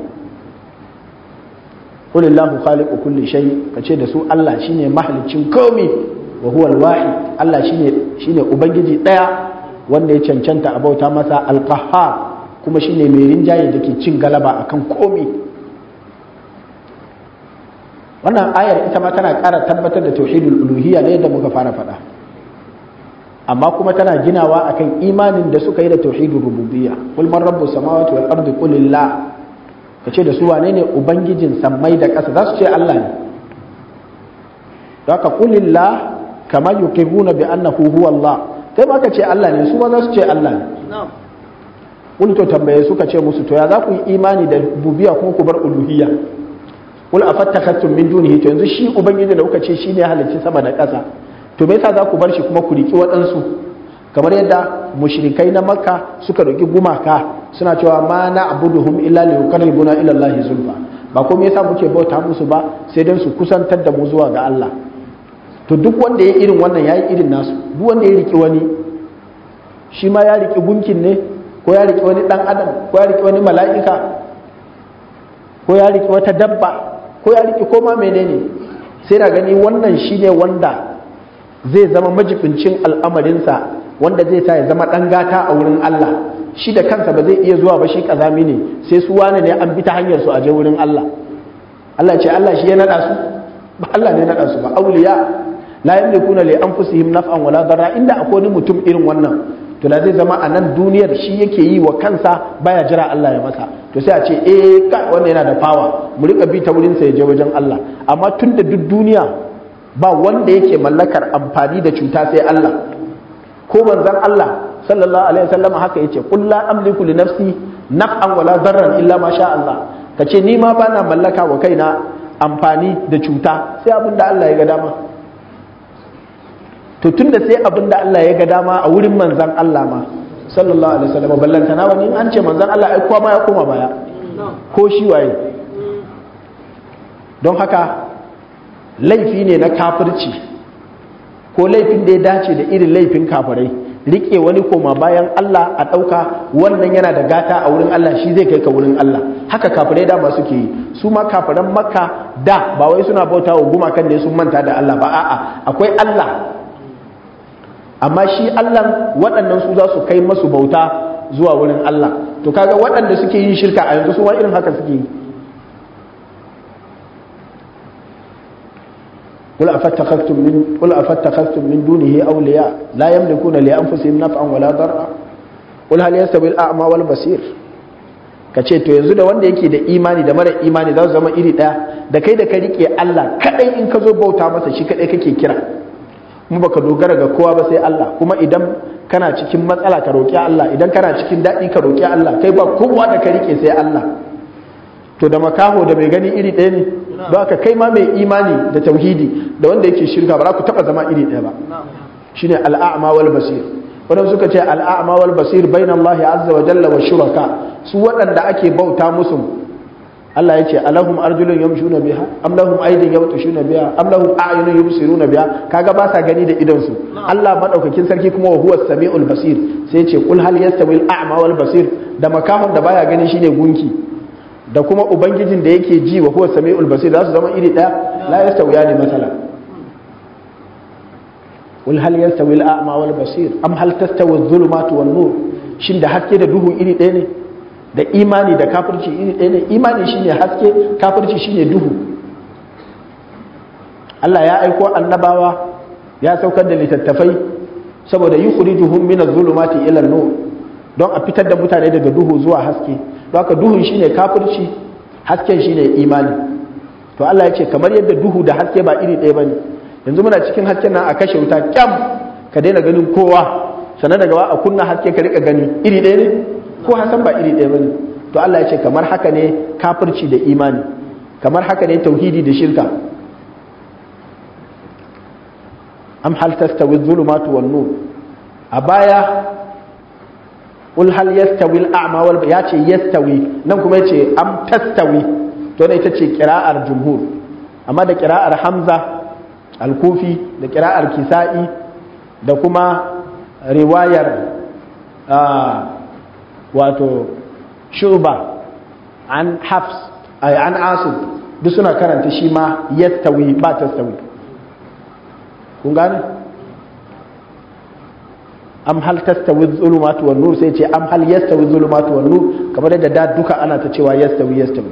qul illahu khaliqu kulli shay kace da su Allah shine mahalicin komai wa huwa al-wahid Allah shine shine ubangiji daya wanda ya cancanta a bauta masa al-qahhar kuma shine mai rinjaye dake cin galaba akan komai wannan ayar ita ma tana ƙara tabbatar da tauhidul uluhiyya ne da muka fara faɗa amma kuma tana ginawa akan imanin da suka yi da tauhidul rububiyya qul man rabbus samawati wal ardi qul lillah kace da su wane ne ubangijin sammai da ƙasa za su ce Allah ne haka qul lillah kama yuqirruna bi annahu huwa Allah kai ma ka ce Allah ne su ma za su ce Allah ne qul to tambaye suka ce musu to ya za ku yi imani da rububiyya kuma ku bar uluhiyya kul afattakhattum min dunihi to yanzu shi ubangiji da kuka ce shine halicci sama da ƙasa to me yasa za ku bar shi kuma ku riki waɗansu kamar yadda mushrikai na makka suka roki gumaka suna cewa ma na abuduhum illa li yuqarribuna ila allahi zulfa ba ko me yasa muke bauta musu ba sai dan su kusantar da mu zuwa ga Allah to duk wanda ya irin wannan yayi irin nasu duk wanda ya riki wani shi ma ya riki gunkin ne ko ya riki wani dan adam ko ya riki wani mala'ika ko ya riki wata dabba ko ya riƙe koma menene sai na gani wannan shine wanda zai zama majibincin al'amarinsa wanda zai sa ya zama ɗan gata a wurin Allah shi da kansa ba zai iya zuwa ba shi kazami ne sai su wane ne an bi ta hanyar su a je wurin Allah Allah ce Allah shi ya nada su ba Allah ne nada su ba auliya la yamlikuna li anfusihim naf'an wala darra inda akwai wani mutum irin wannan to da zai zama a nan duniyar shi yake yi wa kansa baya jira Allah ya masa to sai a ce eh kai wannan yana da fawa mu rika bi ta wurin sa ya je wajen Allah amma tun da duk duniya ba wanda yake mallakar amfani da cuta sai Allah ko manzon Allah sallallahu alaihi wasallam haka yace qul la amliku li nafsi naf'an wala darran illa ma sha Allah kace ni ma bana mallaka wa kaina amfani da cuta sai abin da Allah ya ga dama to tunda sai abin da Allah ya ga dama a wurin manzon Allah ma sallallahu alaihi wasallam ballanta na wani an ce manzon Allah ai kowa ma ya koma baya ko shi waye don haka laifi ne na kafirci ko laifin da ya dace da irin laifin kafirai rike wani koma bayan Allah a ɗauka wannan yana da gata a wurin Allah shi zai kai ka wurin Allah haka kafirai da masu ke yi su ma kafiran makka da ba wai suna bauta wa gumakan ne sun manta da Allah ba a'a akwai Allah amma shi Allah waɗannan su za su kai masu bauta zuwa wurin Allah to kaga waɗanda suke yin shirka a yanzu su wani irin haka suke yi قل أفتخذتم من قل أفتخذتم من دونه أولياء لا يملكون لأنفسهم نفعا ولا ضرا قل هل يستوي الأعمى والبصير kace to yanzu da wanda yake da imani da mara imani za su zama iri ɗaya da kai da ka rike Allah kadai in ka zo bauta masa shi kadai kake kira kuma baka dogara ga kowa ba sai Allah kuma idan kana cikin matsala ka roki Allah idan kana cikin daɗi ka roki Allah kai ba kowa da ka rike sai Allah to da makaho da mai gani iri ɗaya ne don haka kai ma mai imani da tauhidi da wanda yake shirka ba za ku taɓa zama iri ɗaya ba shine al'a'ma wal basir wadanda suka ce al'a'ma wal basir bain Allah azza wa jalla wa shuraka su waɗanda ake bauta musu Allah ya ce alahum arjulun yamshuna biha am lahum aydin yabtushuna biha am lahum a'yunun yubsiruna biha kaga ba sa gani da idon su Allah madaukakin sarki kuma wa huwa samiul basir sai ya ce qul hal yastawi al-a'ma wal basir da makahon da baya gani shine gunki da kuma ubangijin da yake ji wa huwa samiul basir za su zama iri daya la yastawiyani masala qul hal yastawi al-a'ma wal basir am hal tastawi adh-dhulumatu wan nur shin da haske da duhu iri ɗaya ne da imani da kafirci iri ɗaya ne imani shine haske kafirci shine duhu Allah ya aiko annabawa ya saukar da littattafai saboda yukhrijuhum min adh-dhulumati ila an-nur don a fitar da mutane daga duhu zuwa haske don haka duhun shine kafirci hasken shine imani to Allah ya ce kamar yadda duhu da haske ba iri ɗaya bane yanzu muna cikin hasken nan a kashe wuta kyam ka daina ganin kowa sannan daga a kunna haske ka rika gani iri ɗaya ne ko hasan ba iri ɗaya bane to Allah ya ce kamar haka ne kafirci da imani kamar haka ne tauhidi da shirka am hal tastawi dhulumatu wan nur a baya qul hal yastawi al a'ma wal ya ce yastawi nan kuma yace am tastawi to ne ita ce qira'ar jumhur amma da qira'ar hamza al-kufi da qira'ar kisa'i da kuma riwayar wato shuba an hafs ay an asib duk suna karanta shi ma yastawi ba tastawi kun gane am hal tastawi zulumatu wan nur sai ce am hal yastawi zulumatu wan nur kamar yadda da duka ana ta cewa yastawi yastawi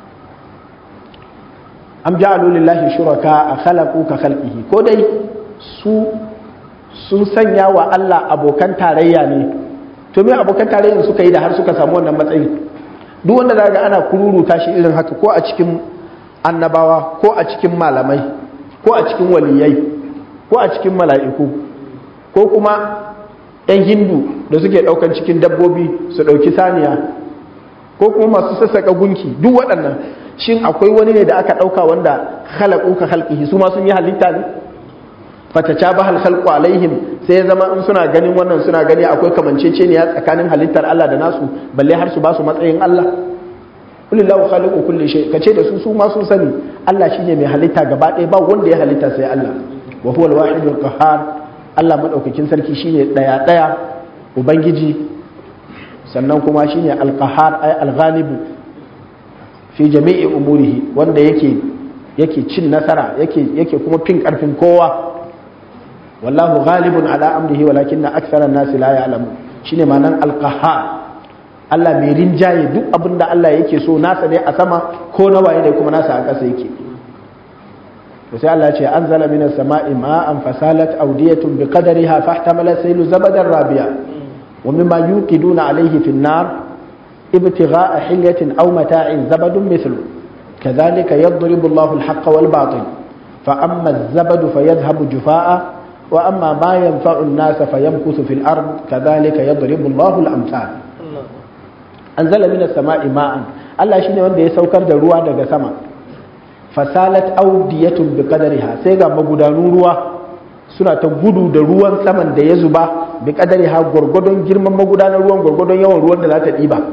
am ja'alu lillahi shuraka khalaqu ka khalqihi ko dai su sun sanya wa Allah abokan tarayya ne to me abokan tarayya suka yi da har suka samu wannan matsayi duk wanda zaga ana kururuta shi irin haka ko a cikin annabawa ko a cikin malamai ko a cikin waliyai ko a cikin mala'iku ko kuma 'yan hindu da suke ɗaukan cikin dabbobi su ɗauki saniya ko kuma masu sassaka gunki duk waɗannan shin akwai wani ne da aka ɗauka wanda halaku ka halƙihi su ma sun yi halitta ne fataca ba halkalku alaihim sai ya zama in suna ganin wannan suna gani akwai kamanceceniya tsakanin halittar Allah da nasu balle har su ba su matsayin Allah kulillahu khaliqu kulli shay kace da su su ma sun sani Allah shine mai halitta gaba ɗaya ba wanda ya halitta sai Allah wa huwa al-wahidul qahhar Allah madaukakin sarki shine daya daya ubangiji sannan kuma shine al-qahhar ay al-ghalib fi jami'i umurihi wanda yake yake cin nasara yake yake kuma fin karfin kowa wallahu ghalibun ala amrihi walakinna akthara an-nasi la ya'lamu shine ma'anan al-qahhar Allah mai rinjaye duk abin da Allah yake so nasa ne a sama ko na waye ne kuma nasa a ƙasa yake to sai Allah ya ce anzala minas sama'i ma'an fasalat awdiyatun biqadariha fahtamala saylu zabadan rabiya wa mimma yuqiduna alayhi fi an-nar ibtigha'a hilyatin aw mata'in zabadun mithlu kadhalika yadribu Allahu al-haqqa wal batil fa amma az-zabadu fayadhhabu jufaa'a wa amma ma yanfa'u an-nasa fayamkuthu fil ard kadhalika yadribu Allahu al-amthal anzala minas sama'i ma'an Allah shine wanda ya saukar da ruwa daga sama fasalat audiyatun bi qadariha sai ga magudanun ruwa suna ta gudu da ruwan saman da ya zuba bi qadariha gurgudun girman magudanar ruwan gurgudun yawan ruwan da za ta diba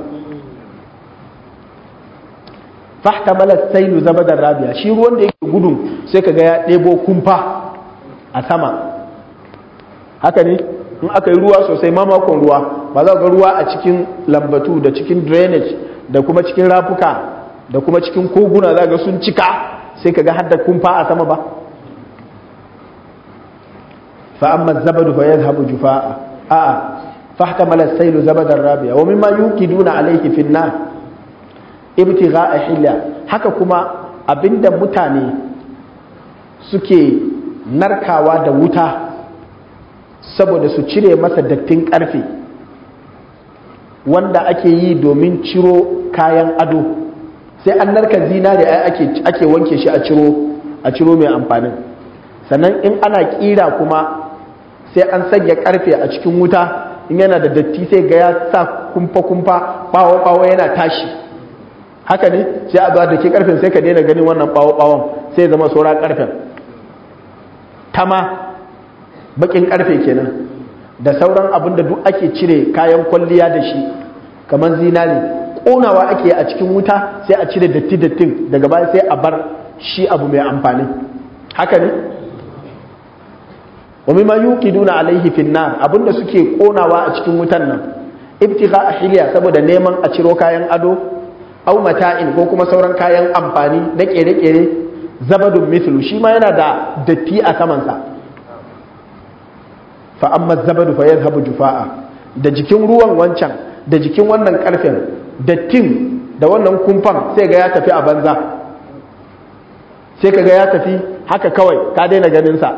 fahtamala sailu zabadar rabiya shi ruwan da yake gudun sai kaga ya ɗebo kumfa a sama haka ne in aka yi ruwa sosai mamakon ruwa ba za ga ruwa a cikin lambatu da cikin drainage da kuma cikin rafuka da kuma cikin koguna za ga sun cika sai ka ga hadda kumfa a sama ba fa'amma zabadu fa yadhhabu jufa'a a'a fahtamala as-saylu zabadan rabiya wa mimma yuqiduna alayhi fi an-nar ibtigha'a hilya haka kuma abinda mutane suke narkawa da wuta saboda su cire masa dattin karfe wanda ake yi domin ciro kayan ado sai an narka zinare ake ake wanke shi a ciro a ciro mai amfanin sannan in ana kira kuma sai an sanya karfe a cikin wuta in yana da datti sai ga ya sa kumfa kumfa bawo bawo yana tashi haka ne sai a zuwa da ke karfen sai ka daina ganin wannan bawo bawon sai zama saura karfen tama bakin karfe kenan da sauran abin da duk ake cire kayan kwalliya da shi kamar zinari konawa ake a cikin wuta sai a cire datti dattin daga baya sai a bar shi abu mai amfani haka ne wa mimma yuqiduna alaihi fin nar abinda suke konawa a cikin wutan nan ibtigha ahliya saboda neman a ciro kayan ado au mata'in ko kuma sauran kayan amfani na kere-kere zabadun mithlu shi ma yana da datti a samansa fa amma zabadu fa yadhhabu jufa'a da jikin ruwan wancan da jikin wannan karfen dattin da wannan kumfan sai ga ya tafi a banza sai kaga ya tafi haka kawai ka daina ganin sa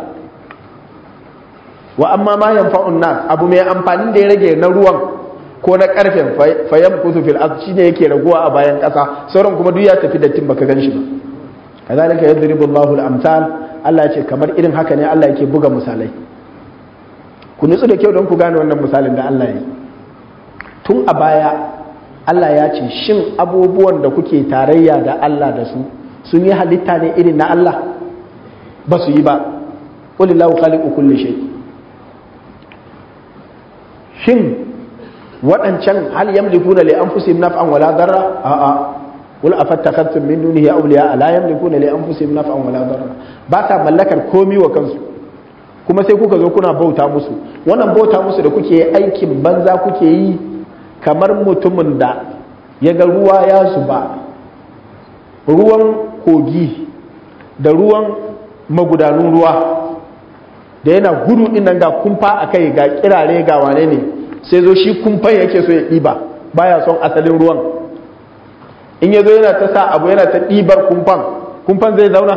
wa amma ma yanfa'un nas abu mai amfani da ya rage na ruwan ko na karfen fayam kusu fil ard shine yake raguwa a bayan kasa sauran kuma duk ya tafi dattin baka gan shi ba kazalika yadribu Allahu al-amsal Allah ya ce kamar irin haka ne Allah yake buga misalai ku nutsu da kyau don ku gane wannan misalin da Allah ya yi tun a baya Allah ya ce shin abubuwan da kuke tarayya da Allah da su sun yi halitta ne irin na Allah ba su yi ba qulillahu khaliqu kulli shay shin waɗancan hal yamlikuna li anfusihim naf'an wala darra a'a qul afattakhadtum min dunihi awliya la yamlikuna li anfusihim naf'an wala darra ba ta mallakar komi wa kansu kuma sai kuka zo kuna bauta musu wannan bauta musu da kuke aikin banza kuke yi kamar mutumin da ya ga ruwa ya zuba ruwan kogi da ruwan magudanun ruwa da yana gudu din nan ga kumfa a kai ga kirare ga wane ne sai zo shi kumfan yake so ya ɗiba baya son asalin ruwan in ya zo yana ta sa abu yana ta ɗibar kumfan kumfan zai zauna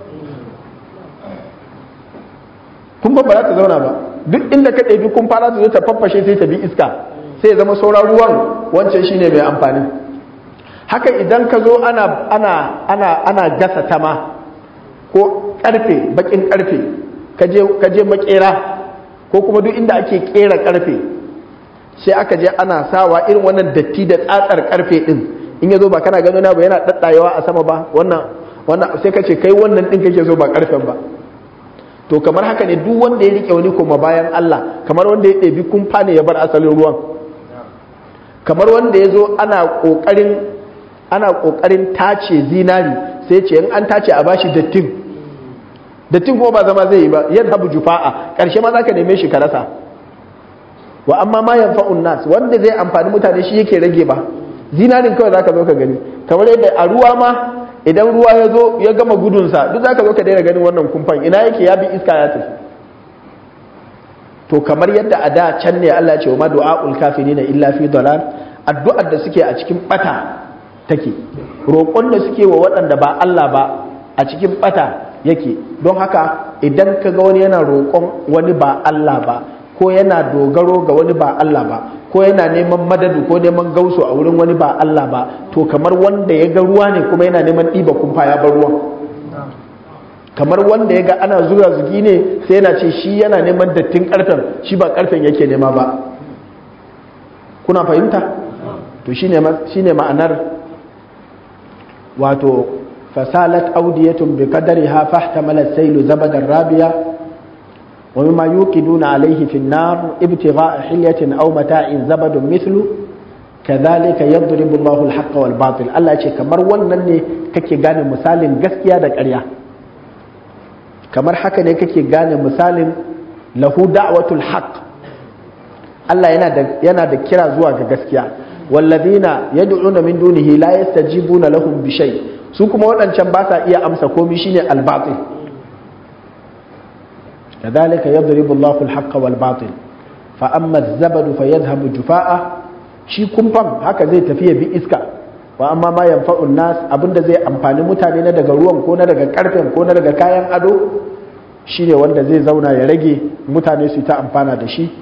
kumfan ba za ta zauna ba duk inda ka ɗabi kumfa za ta zo ta faffashe sai ta bi iska sai ya zama sauran ruwan wancan shine mai amfani haka idan ka zo ana ana ana ana gasa tama ko karfe bakin karfe ka je makera ko kuma duk inda ake kera karfe sai aka je ana sawa irin wannan datti da tsatsar karfe din in ya zo ba kana gano na ba yana daddayewa a sama ba wannan wannan sai ka ce kai wannan din kake so ba karfen ba to kamar haka ne duk wanda ya rike wani koma bayan Allah kamar wanda ya ɗebi kumfa ne ya bar asalin ruwan kamar wanda ya zo ana ƙoƙarin ana ƙoƙarin tace zinari sai ce in an tace a bashi dattin dattin kuma ba zama zai yi ba yadda habu jufa'a ƙarshe ma za ka neme shi ka rasa wa amma ma yanfa'un nas wanda zai amfani mutane shi yake rage ba zinarin kawai za ka zo ka gani kamar yadda a ruwa ma idan ruwa ya zo ya gama gudunsa duk za ka zo ka daina ganin wannan kumfan ina yake ya bi iska ya tafi to kamar yadda a da can ne Allah ce wa ma du'a'ul kafirina illa fi dalal addu'ar da suke a cikin bata take roƙon da suke wa waɗanda ba Allah ba a cikin bata yake don haka idan ka ga wani yana roƙon wani ba Allah ba ko yana dogaro ga wani ba Allah ba ko yana neman madadu ko neman gausu a wurin wani ba Allah ba to kamar wanda ya ga ruwa ne kuma yana neman ɗiba kumfa ya bar ruwan kamar wanda ya ga ana zuga zugi ne sai yana ce shi yana neman dattin karfen shi ba karfen yake nema ba kuna fahimta to shine ma'anar wato fasalat audiyatun bi qadariha fahtamala as-saylu zabadan rabiya wa mimma yuqiduna alayhi fi an-nar ibtigha'a hilyatin aw mata'in zabadun mithlu kadhalika yadribu Allahu al-haqqa wal batil Allah ya ce kamar wannan ne kake gane misalin gaskiya da ƙarya kamar haka ne kake gane misalin lahu da'watul haqq Allah yana da yana da kira zuwa ga gaskiya wallazina yad'una min dunihi la yastajibuna lahum bi shay su kuma waɗancan ba sa iya amsa komai shine al-batil kadhalika yadribu Allahu al-haqqa wal batil fa amma az-zabadu fayadhhabu jufaa'a shi kumfan haka zai tafi ya bi iska wa amma ma yanfa'un nas abinda zai amfani mutane na daga ruwan ko na daga karfen ko na daga kayan ado shine wanda zai zauna ya rage mutane su ta amfana da shi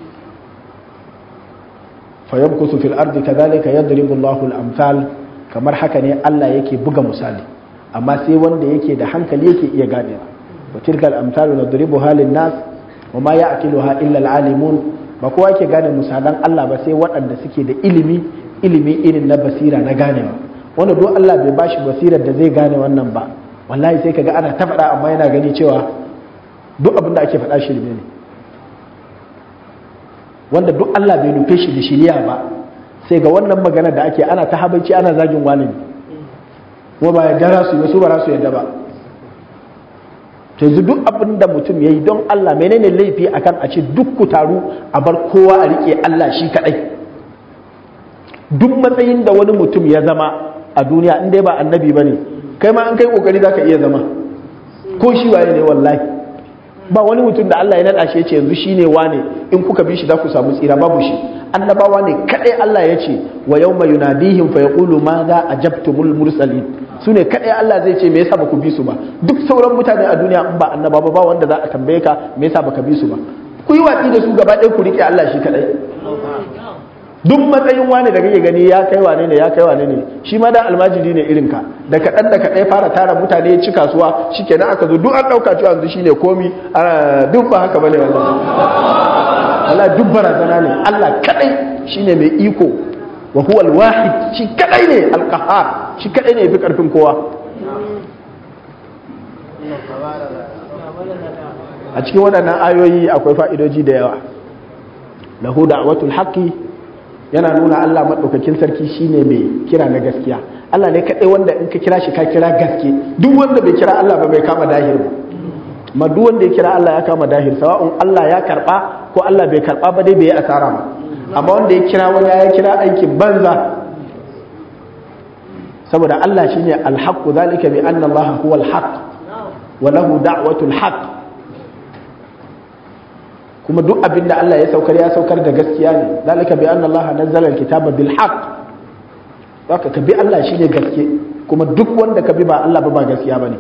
fa yamkusu fil ardi kadhalika yadribu Allahu al-amsal kamar haka ne Allah yake buga misali amma sai wanda yake da hankali yake iya ganewa wa tilka al-amsal nadribuha lin-nas wa ma ya'qiluha illa al-alimun ba kowa yake gane misalan Allah ba sai waɗanda suke da ilimi ilimi irin na basira na ganewa wanda duk Allah bai bashi basirar da zai gane wannan ba wallahi sai kaga ana ta faɗa amma yana gani cewa duk abin da ake faɗa shirme ne wanda duk Allah bai nufe shi da shiriya ba sai ga wannan magana da ake ana ta habaici ana zagin wani kuma ba ya jara su su ba su yadda ba yanzu duk abin da mutum ya yi don Allah menene laifi akan a ce duk ku taru a bar kowa a rike Allah shi kadai duk matsayin da wani mutum ya zama a duniya in dai ba annabi ba ne kai ma an kai kokari za ka iya zama ko shi waye ne wallahi ba wani mutum da Allah ya naɗa shi ya ce yanzu shi ne wane in kuka bi shi za ku samu tsira babu shi annabawa ne kadai Allah ya ce wa yawma yunadihim fa yaqulu ma za ajabtumul mursalin su ne kadai Allah zai ce me yasa ba ku bi su ba duk sauran mutane a duniya in ba annaba ba ba wanda za a tambaye ka me yasa baka bi su ba ku yi watsi da su gaba ɗaya ku rike Allah shi kadai duk matsayin wane da kake gani ya kai wane ne ya kai wane ne shi ma da almajiri ne irin ka da kaɗan da kaɗai fara tara mutane ya ci kasuwa shikenan aka zo duk an ɗauka cewa yanzu shine komi duk ba haka bane wallahi Allah duk barazana ne Allah kadai shine mai iko wa huwa al-wahid shi kadai ne al-qahhar shi kadai ne yafi karfin kowa a cikin waɗannan ayoyi akwai fa'idoji da yawa lahu da'watul haqqi yana nuna Allah madaukakin sarki shine mai kira na gaskiya Allah ne kadai wanda in ka kira shi ka kira gaske duk wanda bai kira Allah ba bai kama dahir ba ma duk wanda ya kira Allah ya kama dahir sawa'un Allah ya karba ko Allah bai karba ba dai bai yi asara ba amma wanda ya kira wani ya kira aikin banza saboda Allah shine al-haqqu zalika bi anna Allah huwa al-haqq wa lahu da'watul haqq kuma duk abin da Allah ya saukar ya saukar da gaskiya ne zalika bi anna Allah nazzala al-kitaba bil haqq haka ka bi Allah shine gaske kuma duk wanda ka bi ba Allah ba ba gaskiya bane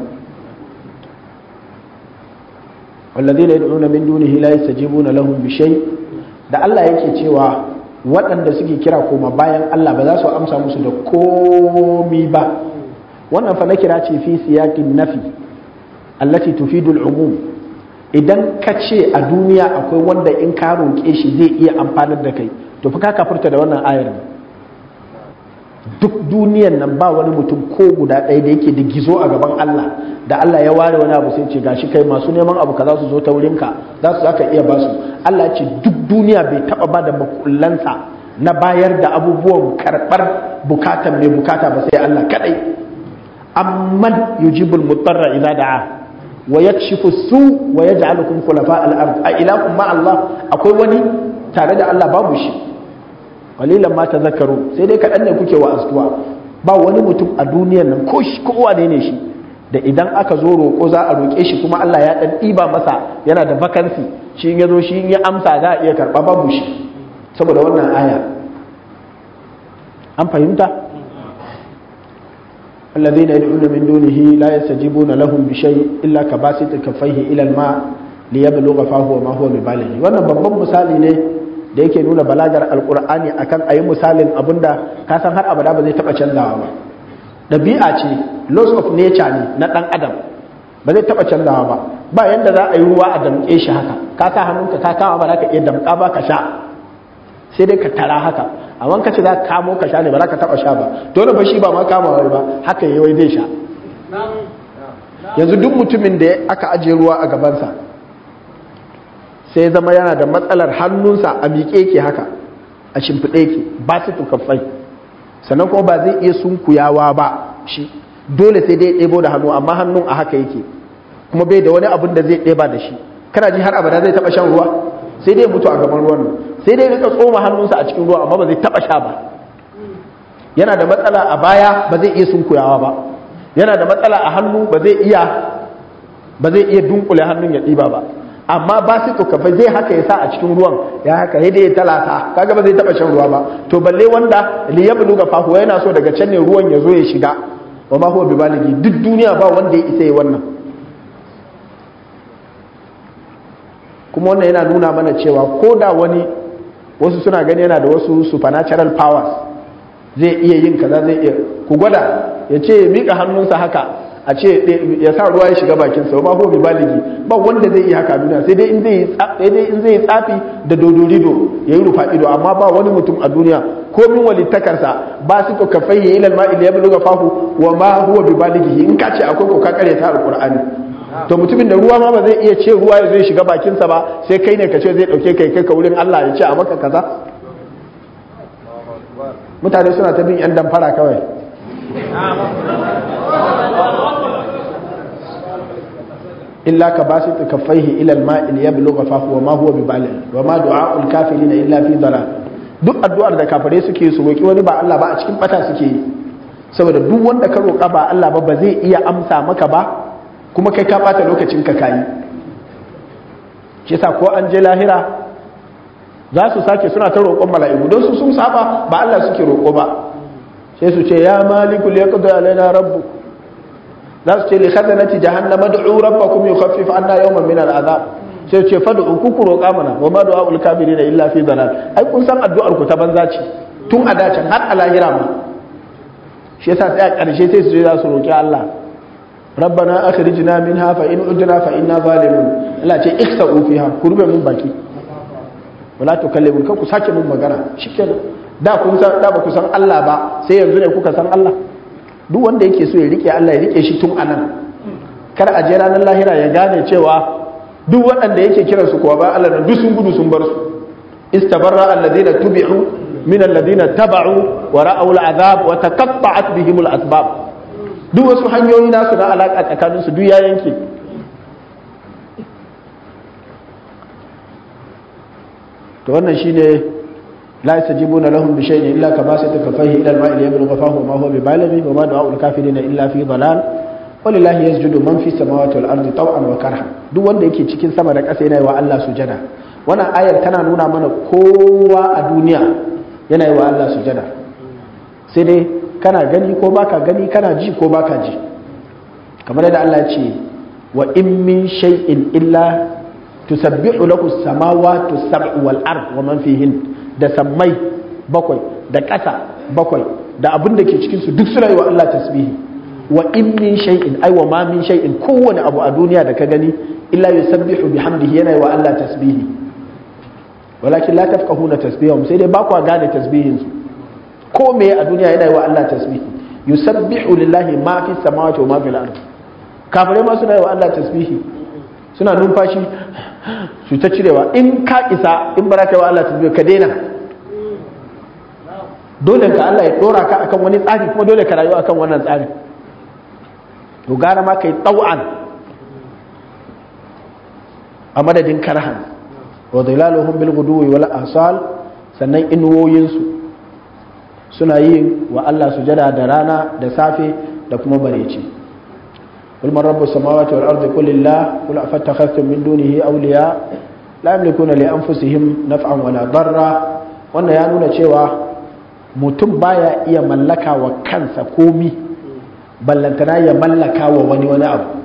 والذين يدعون من دونه لا يستجيبون لهم بشيء da Allah yake cewa waɗanda suke kira koma bayan Allah ba za su amsa musu da komi ba wannan fa na kira ce fi siyakin nafi allati tufidu al-umum idan ka ce a duniya akwai wanda in ka roƙe shi zai iya amfanar da kai to fa ka kafurta da wannan ayar duk duniyan nan ba wani mutum ko guda ɗaya da yake da gizo a gaban Allah da Allah ya ware wani abu sai ce gashi kai masu neman abu kaza su zo ta wurinka za su zaka iya basu Allah ce duk duniya bai taba ba da makullansa na bayar da abubuwan karɓar bukatan mai bukata ba sai Allah kadai amman yujibul mutarra idza da'a wa yakshifu su wa yaj'alukum khulafa al-ard a ilakum ma Allah akwai wani tare da Allah babu shi qalilan ma tazakkaru sai dai kaɗan ne kuke wa astuwa ba wani mutum a duniyar nan ko shi kowa ne ne shi da idan aka zo roƙo za a roƙe shi kuma Allah ya ɗan ɗiba masa yana da vakansi shi in ya zo shi in ya amsa za a iya karɓa babu shi saboda wannan aya an fahimta الذين يدعون من دونه لا يستجيبون لهم بشيء إلا كباسط كفيه إلى الماء ليبلغ فاه وما هو ببالغ wannan babban misali ne da yake nuna balagar alkur'ani akan ayi misalin abinda ka san har abada ba zai taba canzawa ba ɗabi'a ce laws of nature ne na ɗan adam ba zai taɓa canzawa ba ba yanda za a yi ruwa a damƙe shi haka ka sa hannunka ka kama ba za ka iya damƙa ba ka sha sai dai ka tara haka amma ka ce za ka kamo ka sha ne ba za ka taɓa sha ba dole ba shi ba ma kama wai ba haka yi wai zai sha yanzu duk mutumin da aka ajiye ruwa a gabansa sai zama yana da matsalar hannunsa a miƙe ke haka a shimfiɗe ke ba su tukaffai sannan kuma ba zai iya sunkuyawa ba shi dole sai dai ɗebo da hannu amma hannun a haka yake kuma bai da wani abin da zai ɗeba da shi kana ji har abada zai taɓa shan ruwa sai dai mutu a gaban ruwan nan sai dai rika tsoma hannunsa a cikin ruwa amma ba zai taɓa sha ba yana da matsala a baya ba zai iya sunkuyawa ba yana da matsala a hannu ba zai iya ba zai iya dunkule hannun ya ɗiba ba amma ba su tukafa zai haka ya sa a cikin ruwan ya haka ya ya talata kaga ba zai taba shan ruwa ba to balle wanda li yablu ga fahuwa yana so daga can ne ruwan ya zo ya shiga wa ma huwa bibaligi duk duniya ba wanda ya isa yi wannan kuma wannan yana nuna mana cewa ko da wani wasu suna gani yana da wasu supernatural powers zai iya yin kaza zai iya ku gwada ya ce ya miƙa hannunsa haka a ce ya sa ruwa ya shiga bakin sa ba ko bi baligi ba wanda zai iya haka duniya sai dai in zai sai dai in zai tsafi da dodorido yayi rufa ido amma ba wani mutum a duniya ko min walittakarsa ba su ko kafai ila al-ma'i da yabluga fahu wa ma huwa bi balighi in ka ce akwai ko ka kare ta alqur'ani to mutumin da ruwa ma ba zai iya ce ruwa ya zai shiga bakin sa ba sai kai ne ka ce zai dauke kai kai ka wurin Allah ya ce a maka kaza mutane suna ta bin 'yan damfara kawai illa ka ba su kaffaihi ilal ma'il ya bilo fahu wa ma huwa bi balil wa ma du'a'ul kafirin illa fi dalal duk addu'ar da kafare suke su roki wani ba Allah ba a cikin bata suke yi saboda duk wanda ka roƙa ba Allah ba ba zai iya amsa maka ba kuma kai ka bata lokacin ka kayi shi yasa ko an je lahira za su sake suna ta roƙon mala'iku don su sun saba ba Allah suke roƙo ba sai su ce ya maliku liyaqdi alaina rabbu za su ce li khazanati jahannama ad'u rabbakum yukhaffif anna yawman min al'azab sai su ce fad'u ku ku roƙa mana wa ma du'aul kafirin illa fi dalal ai kun san addu'ar ku ta banza ce tun a dacin har a lahira ma shi yasa sai a ƙarshe sai su je za su roƙi Allah rabbana akhrijna minha fa in udna fa inna zalimun Allah ce ikhsa'u fiha ku rube mun baki wala tukallimun kan ku sake mun magana shikenan da kun san da ba ku san Allah ba sai yanzu ne kuka san Allah duk wanda yake so ya rike Allah ya rike shi tun anan kar a je ranar lahira ya gane cewa duk waɗanda yake kiran su kuwa ba Allah da duk sun gudu sun bar su istabarra alladhina tubi'u min alladhina taba'u wa ra'aw al'azab wa taqatta'at bihim al'asbab duk wasu hanyoyi nasu na alaka tsakanin su duk ya yanke to wannan shine la yastajibuna lahum bi shay'in illa kama satakafahi ila al-ma'i yablughu fahu ma huwa bibalighi wa ma du'a'u al-kafirin illa fi dalal walillahi yasjudu man fi samawati wal ardi taw'an wa karha duk wanda yake cikin sama da ƙasa yana yi wa Allah sujada wannan ayar tana nuna mana kowa a duniya yana yi wa Allah sujada sai dai kana gani ko baka gani kana ji ko baka ji kamar yadda Allah ya ce wa in min shay'in illa tusabbihu lahu samawati sab'u wal ard wa man fihin da sammai bakwai da ƙasa bakwai da abin da ke cikin su duk suna yi wa Allah tasbihi wa in min shay'in ai wa ma min shay'in kowane abu a duniya da ka gani illa yusabbihu bihamdihi yana yi wa Allah tasbihi walakin la tafqahuna tasbihahum sai dai ba ku gane tasbihin su ko me a duniya yana yi wa Allah tasbihi yusabbihu lillahi ma fi samawati wa ma fil ard kafirai ma suna yi wa Allah tasbihi suna numfashi su ta cirewa in ka isa in ba ka yi wa Allah tasbihi ka daina dole ka Allah ya dora ka akan wani tsari kuma dole ka rayu akan wannan tsari to gara ma kai tau'an a madadin karhan wa dhilaluhum bil guduwi wal asal sannan inuwoyinsu suna yin wa Allah sujada da rana da safe da kuma bareci قل من رب السماوات والأرض قل الله قل أفتخذتم من دونه أولياء لا يملكون لأنفسهم نفعا ولا ضرا wannan ya nuna cewa mutum baya iya mallaka wa kansa komi ballantana ya mallaka wa wani wani abu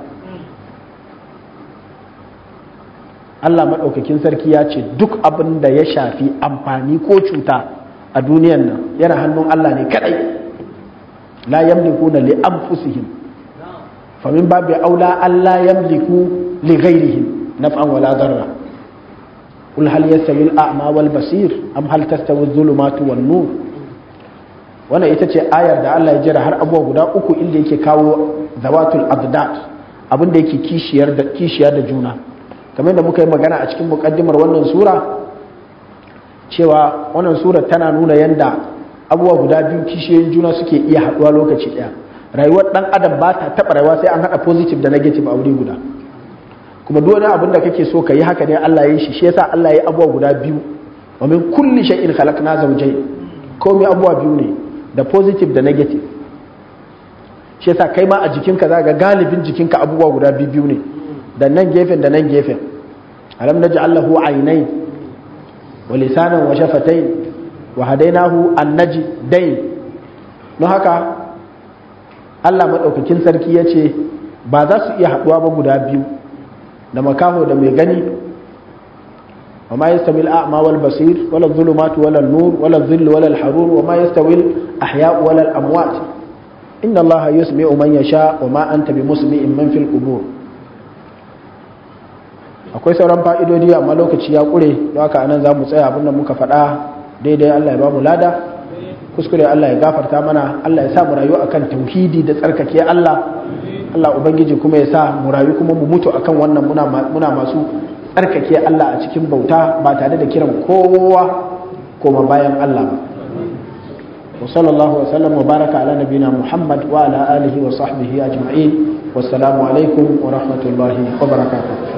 Allah maɗaukakin sarki ya ce duk abin da ya shafi amfani ko cuta a duniyan nan yana hannun Allah ne kadai la yamlikuna li anfusihim famin babu aula Allah yamliku li ghairihim naf'an wala darra قل هل يستوي الأعمى والبصير أم هل تستوي الظلمات والنور wannan ita ce ayar da Allah ya jira har abuwa guda uku inda yake kawo zawatul abdat abinda yake kishiyar da kishiya da juna kamar da muka yi magana a cikin mukaddimar wannan sura cewa wannan sura tana nuna yanda abubuwa guda biyu kishiyoyin juna suke iya haɗuwa lokaci ɗaya rayuwar ɗan adam ba ta taɓa rayuwa sai an haɗa positive da negative a wuri guda kuma duk wani abin da kake so ka yi haka ne Allah ya yi shi shi yasa Allah ya yi abubuwa guda biyu wa min kulli shay'in khalaqna zawjayn komai abubuwa biyu ne da positive da negative shi yasa kai ma a jikinka za ga galibin jikinka abubuwa guda biyu ne da nan gefen da nan gefen alam naj'al lahu aynayn wa lisanan wa shafatayn wa hadainahu an-najdayn don haka Allah madaukakin sarki yace ba za su iya haduwa ba guda biyu da makaho da mai gani wa ma yastawi al-a'ma wal basir wala adh-dhulumatu wala an-nur wala adh-dhillu wala al-harur wa ma yastawi al-ahya'u wala al-amwat inna allaha yusmi'u man yasha wa ma anta bimusmi'in man fil qubur akwai sauran fa'idodi amma lokaci ya kure don haka anan za mu tsaya abin da muka faɗa daidai Allah ya ba mu lada kuskure Allah ya gafarta mana Allah ya sa mu rayu akan tauhidi da tsarkake Allah Allah ubangiji kuma ya sa mu rayu kuma mu mutu akan wannan muna muna masu tsarkake Allah a cikin bauta ba tare da kiran kowa koma bayan Allah ba wa sallallahu wa sallam wa baraka ala nabina muhammad wa ala alihi wa sahbihi ajma'in wassalamu alaikum wa rahmatullahi wa barakatuh